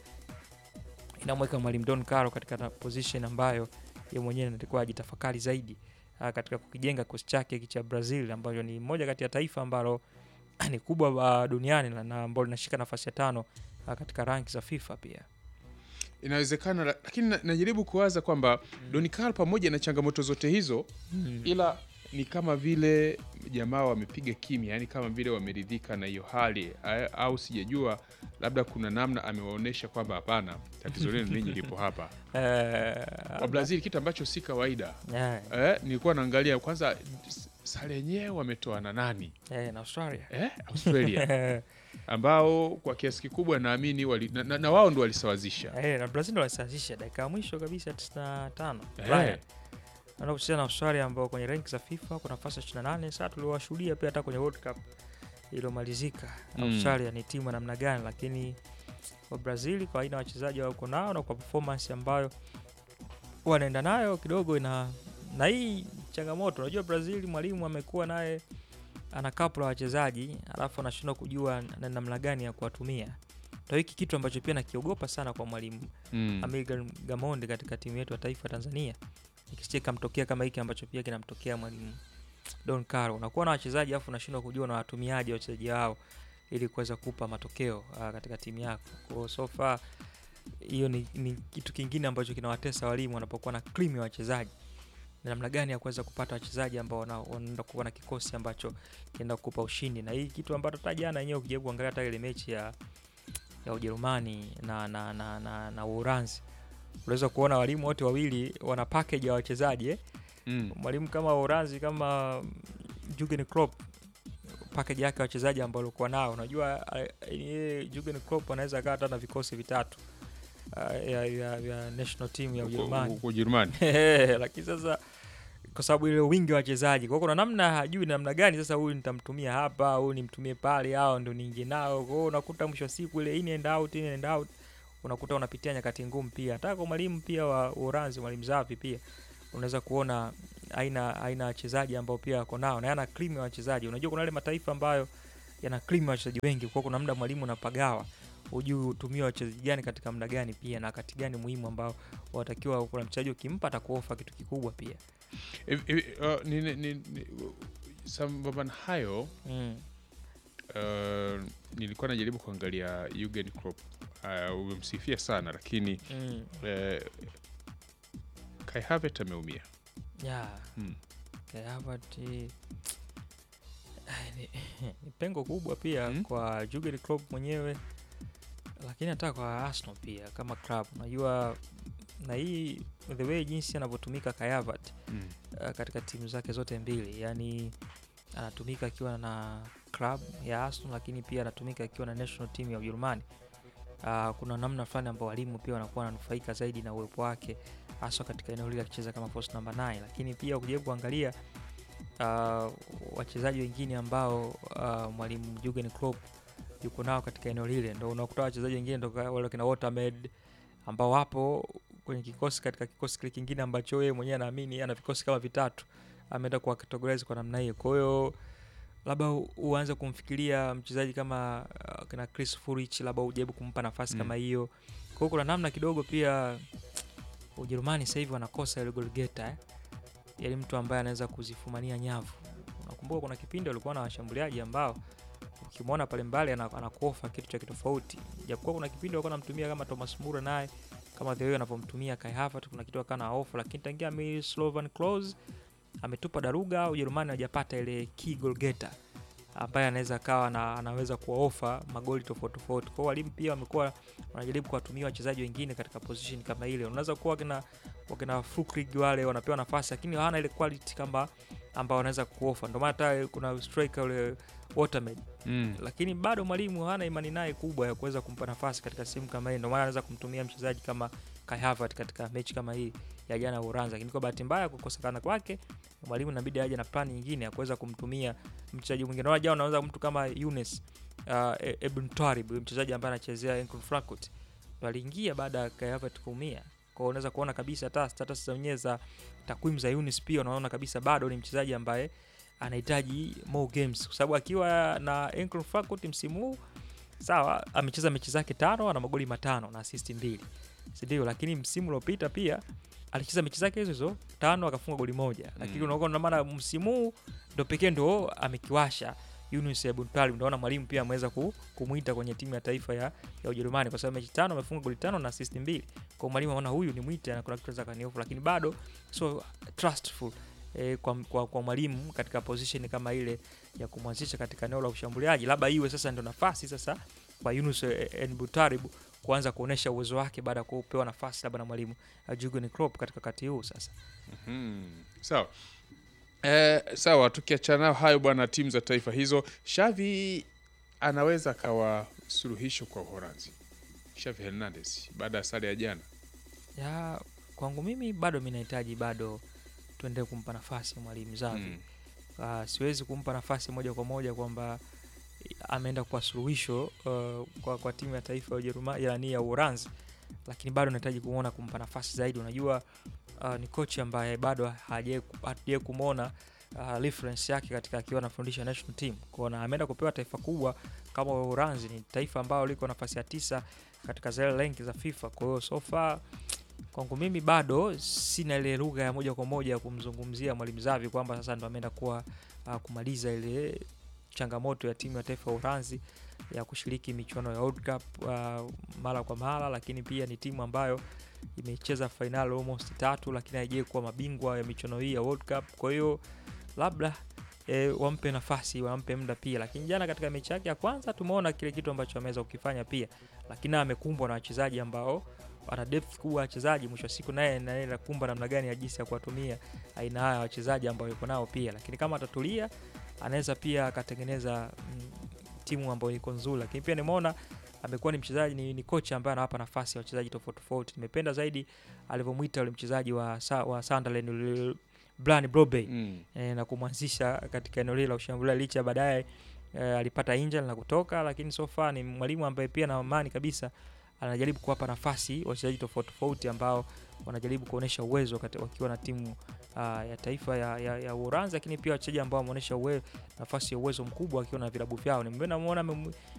inamweka mwalimu Don Caro katika na position ambayo yeye mwenyewe anatakiwa ajitafakari zaidi ah, katika kukijenga kikosi chake hiki cha Brazil ambayo ni moja kati ya taifa ambalo ni kubwa uh, duniani na- na ambalo linashika nafasi ya tano uh, katika ranki za FIFA pia. Inawezekana, la- lakini na- najaribu kuwaza kwamba Don Carlo pamoja na changamoto zote hizo ila ni kama vile jamaa wamepiga kimya, yani kama vile wameridhika na hiyo hali a- au sijajua, labda kuna namna amewaonyesha kwamba hapana, tatizo lenu ninyi lipo hapa Eh, wa Brazil, kitu ambacho si kawaida. eh, Eh, nilikuwa naangalia kwanza s- sare yenyewe wametoa na nani eh, na Australia eh, Australia ambao kwa kiasi kikubwa naamini wali, na, na, na wao ndo walisawazisha eh, na Brazil ndo walisawazisha dakika ya mwisho kabisa 95 Eh. Ulaya. Naenda kucheza na Australia ambao kwenye ranki za FIFA kwa nafasi ya 28. Sasa tuliwashuhudia pia hata kwenye World Cup iliyomalizika Mm. Australia ni timu ya namna gani, lakini kwa Brazil kwa aina ya wachezaji wako nao na kwa performance ambayo wanaenda nayo kidogo ina na hii changamoto. Unajua Brazil mwalimu amekuwa naye ana kapu la wachezaji alafu anashindwa kujua na namna gani ya kuwatumia. Ndio hiki kitu ambacho pia nakiogopa sana kwa mwalimu mm. Amir Gamonde katika timu yetu ya taifa ya Tanzania, ikisije kamtokea kama hiki ambacho pia kinamtokea mwalimu Don Caro. Unakuwa na wachezaji afu unashindwa kujua na watumiaji wachezaji wao ili kuweza kupa matokeo uh, katika timu yako. Kwa hiyo so far hiyo ni, ni kitu kingine ambacho kinawatesa walimu wanapokuwa na cream ya wachezaji na namna gani ya kuweza kupata wachezaji ambao wana- wanaenda kuwa na kikosi ambacho kinaenda kukupa ushindi, na hii kitu ambacho hata jana yenyewe ukijaribu kuangalia hata ile mechi ya ya Ujerumani na na na, na, na Uholanzi unaweza kuona walimu wote wawili wana package ya wachezaji eh? Mm. mwalimu kama Uholanzi kama mm, Jurgen Klopp package yake ya wachezaji ambao alikuwa nao, unajua eh, yeye Jurgen Klopp anaweza akawa hata na vikosi vitatu uh, ya, ya, ya national team ya Huko- Ujerumani huko Ujerumani lakini sasa kwa sababu ile wingi wa wachezaji. Kwa hiyo kuna namna hajui namna gani sasa huyu nitamtumia hapa, huyu nimtumie pale, hao ndo niingie nao. Kwa hiyo unakuta mwisho wa siku ile in and out, in and out, unakuta unapitia nyakati ngumu pia. Hata kwa mwalimu pia wa Uranzi, mwalimu Zafi pia unaweza kuona aina aina ya wachezaji ambao pia wako nao na yana cream ya wachezaji. Unajua kuna yale mataifa ambayo yana cream ya wachezaji wengi, kwa hiyo kuna muda mwalimu unapagawa hujui utumie wachezaji gani katika muda gani pia na wakati gani muhimu ambao watakiwa. Kuna mchezaji ukimpa atakuofa kitu kikubwa pia. Hivi- hivi, uh, ni- ni- ni- ni- sambamba na hayo Mm. uh, nilikuwa najaribu kuangalia Jurgen Klopp uh, umemsifia sana lakini Mm. uh, Kai Havertz ameumia Yeah. Mm. Kai Havertz, eh, ni, ni pengo kubwa pia Mm. kwa Jurgen Klopp mwenyewe, lakini hata kwa Arsenal pia kama club. Unajua na hii the way jinsi anavyotumika Kai Havertz mm. uh, katika timu zake zote mbili, yani anatumika akiwa na club ya Arsenal, lakini pia anatumika akiwa na national team ya Ujerumani. Uh, kuna namna fulani ambao walimu pia wanakuwa wananufaika zaidi na uwepo wake haswa katika eneo hili akicheza kama post number 9, lakini pia ukijaribu kuangalia uh, wachezaji wengine ambao uh, mwalimu Jurgen Klopp yuko nao katika eneo lile, ndo unakuta wachezaji wengine ndo ka- wale kina Watermed ambao wapo kwenye kikosi katika kikosi kile kingine ambacho yeye mwenyewe anaamini ana vikosi kama vitatu, ameenda kuwa categorize kwa namna hiyo. Kwa hiyo labda u- uanze kumfikiria mchezaji kama uh, kina Chris Furich, labda ujaribu kumpa nafasi Mm. kama hiyo. Kwa hiyo kuna namna kidogo pia Ujerumani sasa hivi wanakosa ile goalgetter eh? Yaani mtu ambaye anaweza kuzifumania nyavu. Unakumbuka kuna kipindi walikuwa na washambuliaji ambao ukimwona pale mbali ana- anakuofa kitu cha kitofauti, japokuwa kuna kipindi walikuwa wanamtumia kama Thomas Muller naye kama the way anavyomtumia Kai Havertz, kuna kitu akana off, lakini tangia mi Slovan Klose ametupa daruga, Ujerumani hawajapata ile key goal getter ambaye anaweza kawa na anaweza kuwaofa magoli tofauti tofauti. Kwa hiyo walimu pia wamekuwa wanajaribu kuwatumia wachezaji wengine katika position kama ile. Unaweza kuwa wakina wakina Fukrig wale wanapewa nafasi, lakini hawana ile quality kama ambao wanaweza kuofa. Ndio maana hata kuna striker ule Watermed Mm. lakini bado mwalimu hana imani naye kubwa ya kuweza kumpa nafasi katika sehemu kama hii. Ndio maana anaweza kumtumia mchezaji kama Kai Havertz katika mechi kama hii ya jana ya Uranzi, lakini kwa bahati mbaya kukosekana kwake, mwalimu inabidi aje na plani nyingine ya kuweza kumtumia mchezaji mwingine. Naona jana unaweza mtu kama Younes uh, E- Ebn Twarib, huyu mchezaji ambaye anachezea Eintracht Frankfurt, ndo aliingia baada ya Kai Havertz kuumia. Kwa hiyo unaweza kuona kabisa hata status zenyewe za takwimu za Younes pia unaona kabisa bado ni mchezaji ambaye anahitaji more games kwa sababu akiwa na Eintracht Frankfurt msimu huu sawa, amecheza mechi zake tano, ana magoli matano na assist mbili, si ndio? Lakini msimu uliopita pia alicheza mechi zake hizo hizo tano akafunga goli moja, lakini Mm. unaona maana msimu huu ndo pekee ndo amekiwasha Yunus Ebn Talib. Ndio mwalimu pia ameweza ku, kumuita kwenye timu ya taifa ya, ya Ujerumani kwa sababu mechi tano amefunga goli tano na assist mbili. Kwa hiyo mwalimu anaona huyu ni mwite na kuna kitu za kaniofu, lakini bado so trustful eh, kwa, kwa, kwa mwalimu katika position kama ile ya kumwanzisha katika eneo la ushambuliaji, labda iwe sasa ndio nafasi sasa kwa Yunus Enbutarib kuanza kuonesha uwezo wake baada ya kupewa nafasi labda na mwalimu uh, Jurgen Klopp katika wakati huu sasa. Mhm. Sawa. Eh, sawa tukiachana nayo hayo bwana, timu za taifa hizo, Xavi anaweza akawa suluhisho kwa Uholanzi. Xavi Hernandez baada ya sare ya jana. Ya kwangu mimi bado mimi nahitaji bado tuendelee kumpa nafasi mwalimu Xavi. Mm. Uh, siwezi kumpa nafasi moja kwa moja kwamba ameenda kwa suluhisho uh, kwa, kwa timu ya taifa ya Ujerumani yani ya Uholanzi, lakini bado nahitaji kumwona kumpa nafasi zaidi. Unajua uh, ni kocha ambaye bado hajai kumwona uh, reference yake katika akiwa anafundisha national team kuona ameenda kupewa taifa kubwa kama Uholanzi. Ni taifa ambalo liko nafasi ya tisa katika zile rank za FIFA. Kwa hiyo so far kwangu mimi bado sina ile lugha ya moja kwa moja ya kumzungumzia mwalimu Xavi kwamba sasa ndo ameenda kuwa uh, kumaliza ile changamoto ya timu ya taifa ya Uholanzi ya kushiriki michuano ya World Cup uh, mara kwa mara, lakini pia ni timu ambayo imecheza fainali almost tatu, lakini haijai kuwa mabingwa ya michuano hii ya World Cup. Kwa hiyo labda e, wampe nafasi, wampe muda pia, lakini jana katika mechi yake ya kwanza tumeona kile kitu ambacho ameweza kukifanya pia, lakini amekumbwa na wachezaji ambao ana depth kubwa wachezaji. Mwisho wa siku naye naye nakumba namna gani ya jinsi ya kuwatumia aina haya wachezaji ambao yuko nao pia, lakini kama atatulia anaweza pia akatengeneza mm, timu ambayo iko nzuri, lakini pia nimeona amekuwa ni mchezaji ni, ni kocha ambaye anawapa nafasi ya wachezaji tofauti tofauti. Nimependa zaidi alivyomwita yule mchezaji wa, wa Sunderland Brian Brobey Mm. eh, na kumwanzisha katika eneo lile la ushambulia licha baadaye eh, alipata injury na kutoka, lakini so far ni mwalimu ambaye pia na amani kabisa anajaribu kuwapa nafasi wachezaji tofauti tofauti ambao wanajaribu kuonyesha uwezo kati, wakiwa na timu uh, ya taifa ya, ya, ya Uholanzi, lakini pia wachezaji ambao wameonyesha uwe, nafasi ya uwezo mkubwa wakiwa na vilabu vyao. Nimeona muona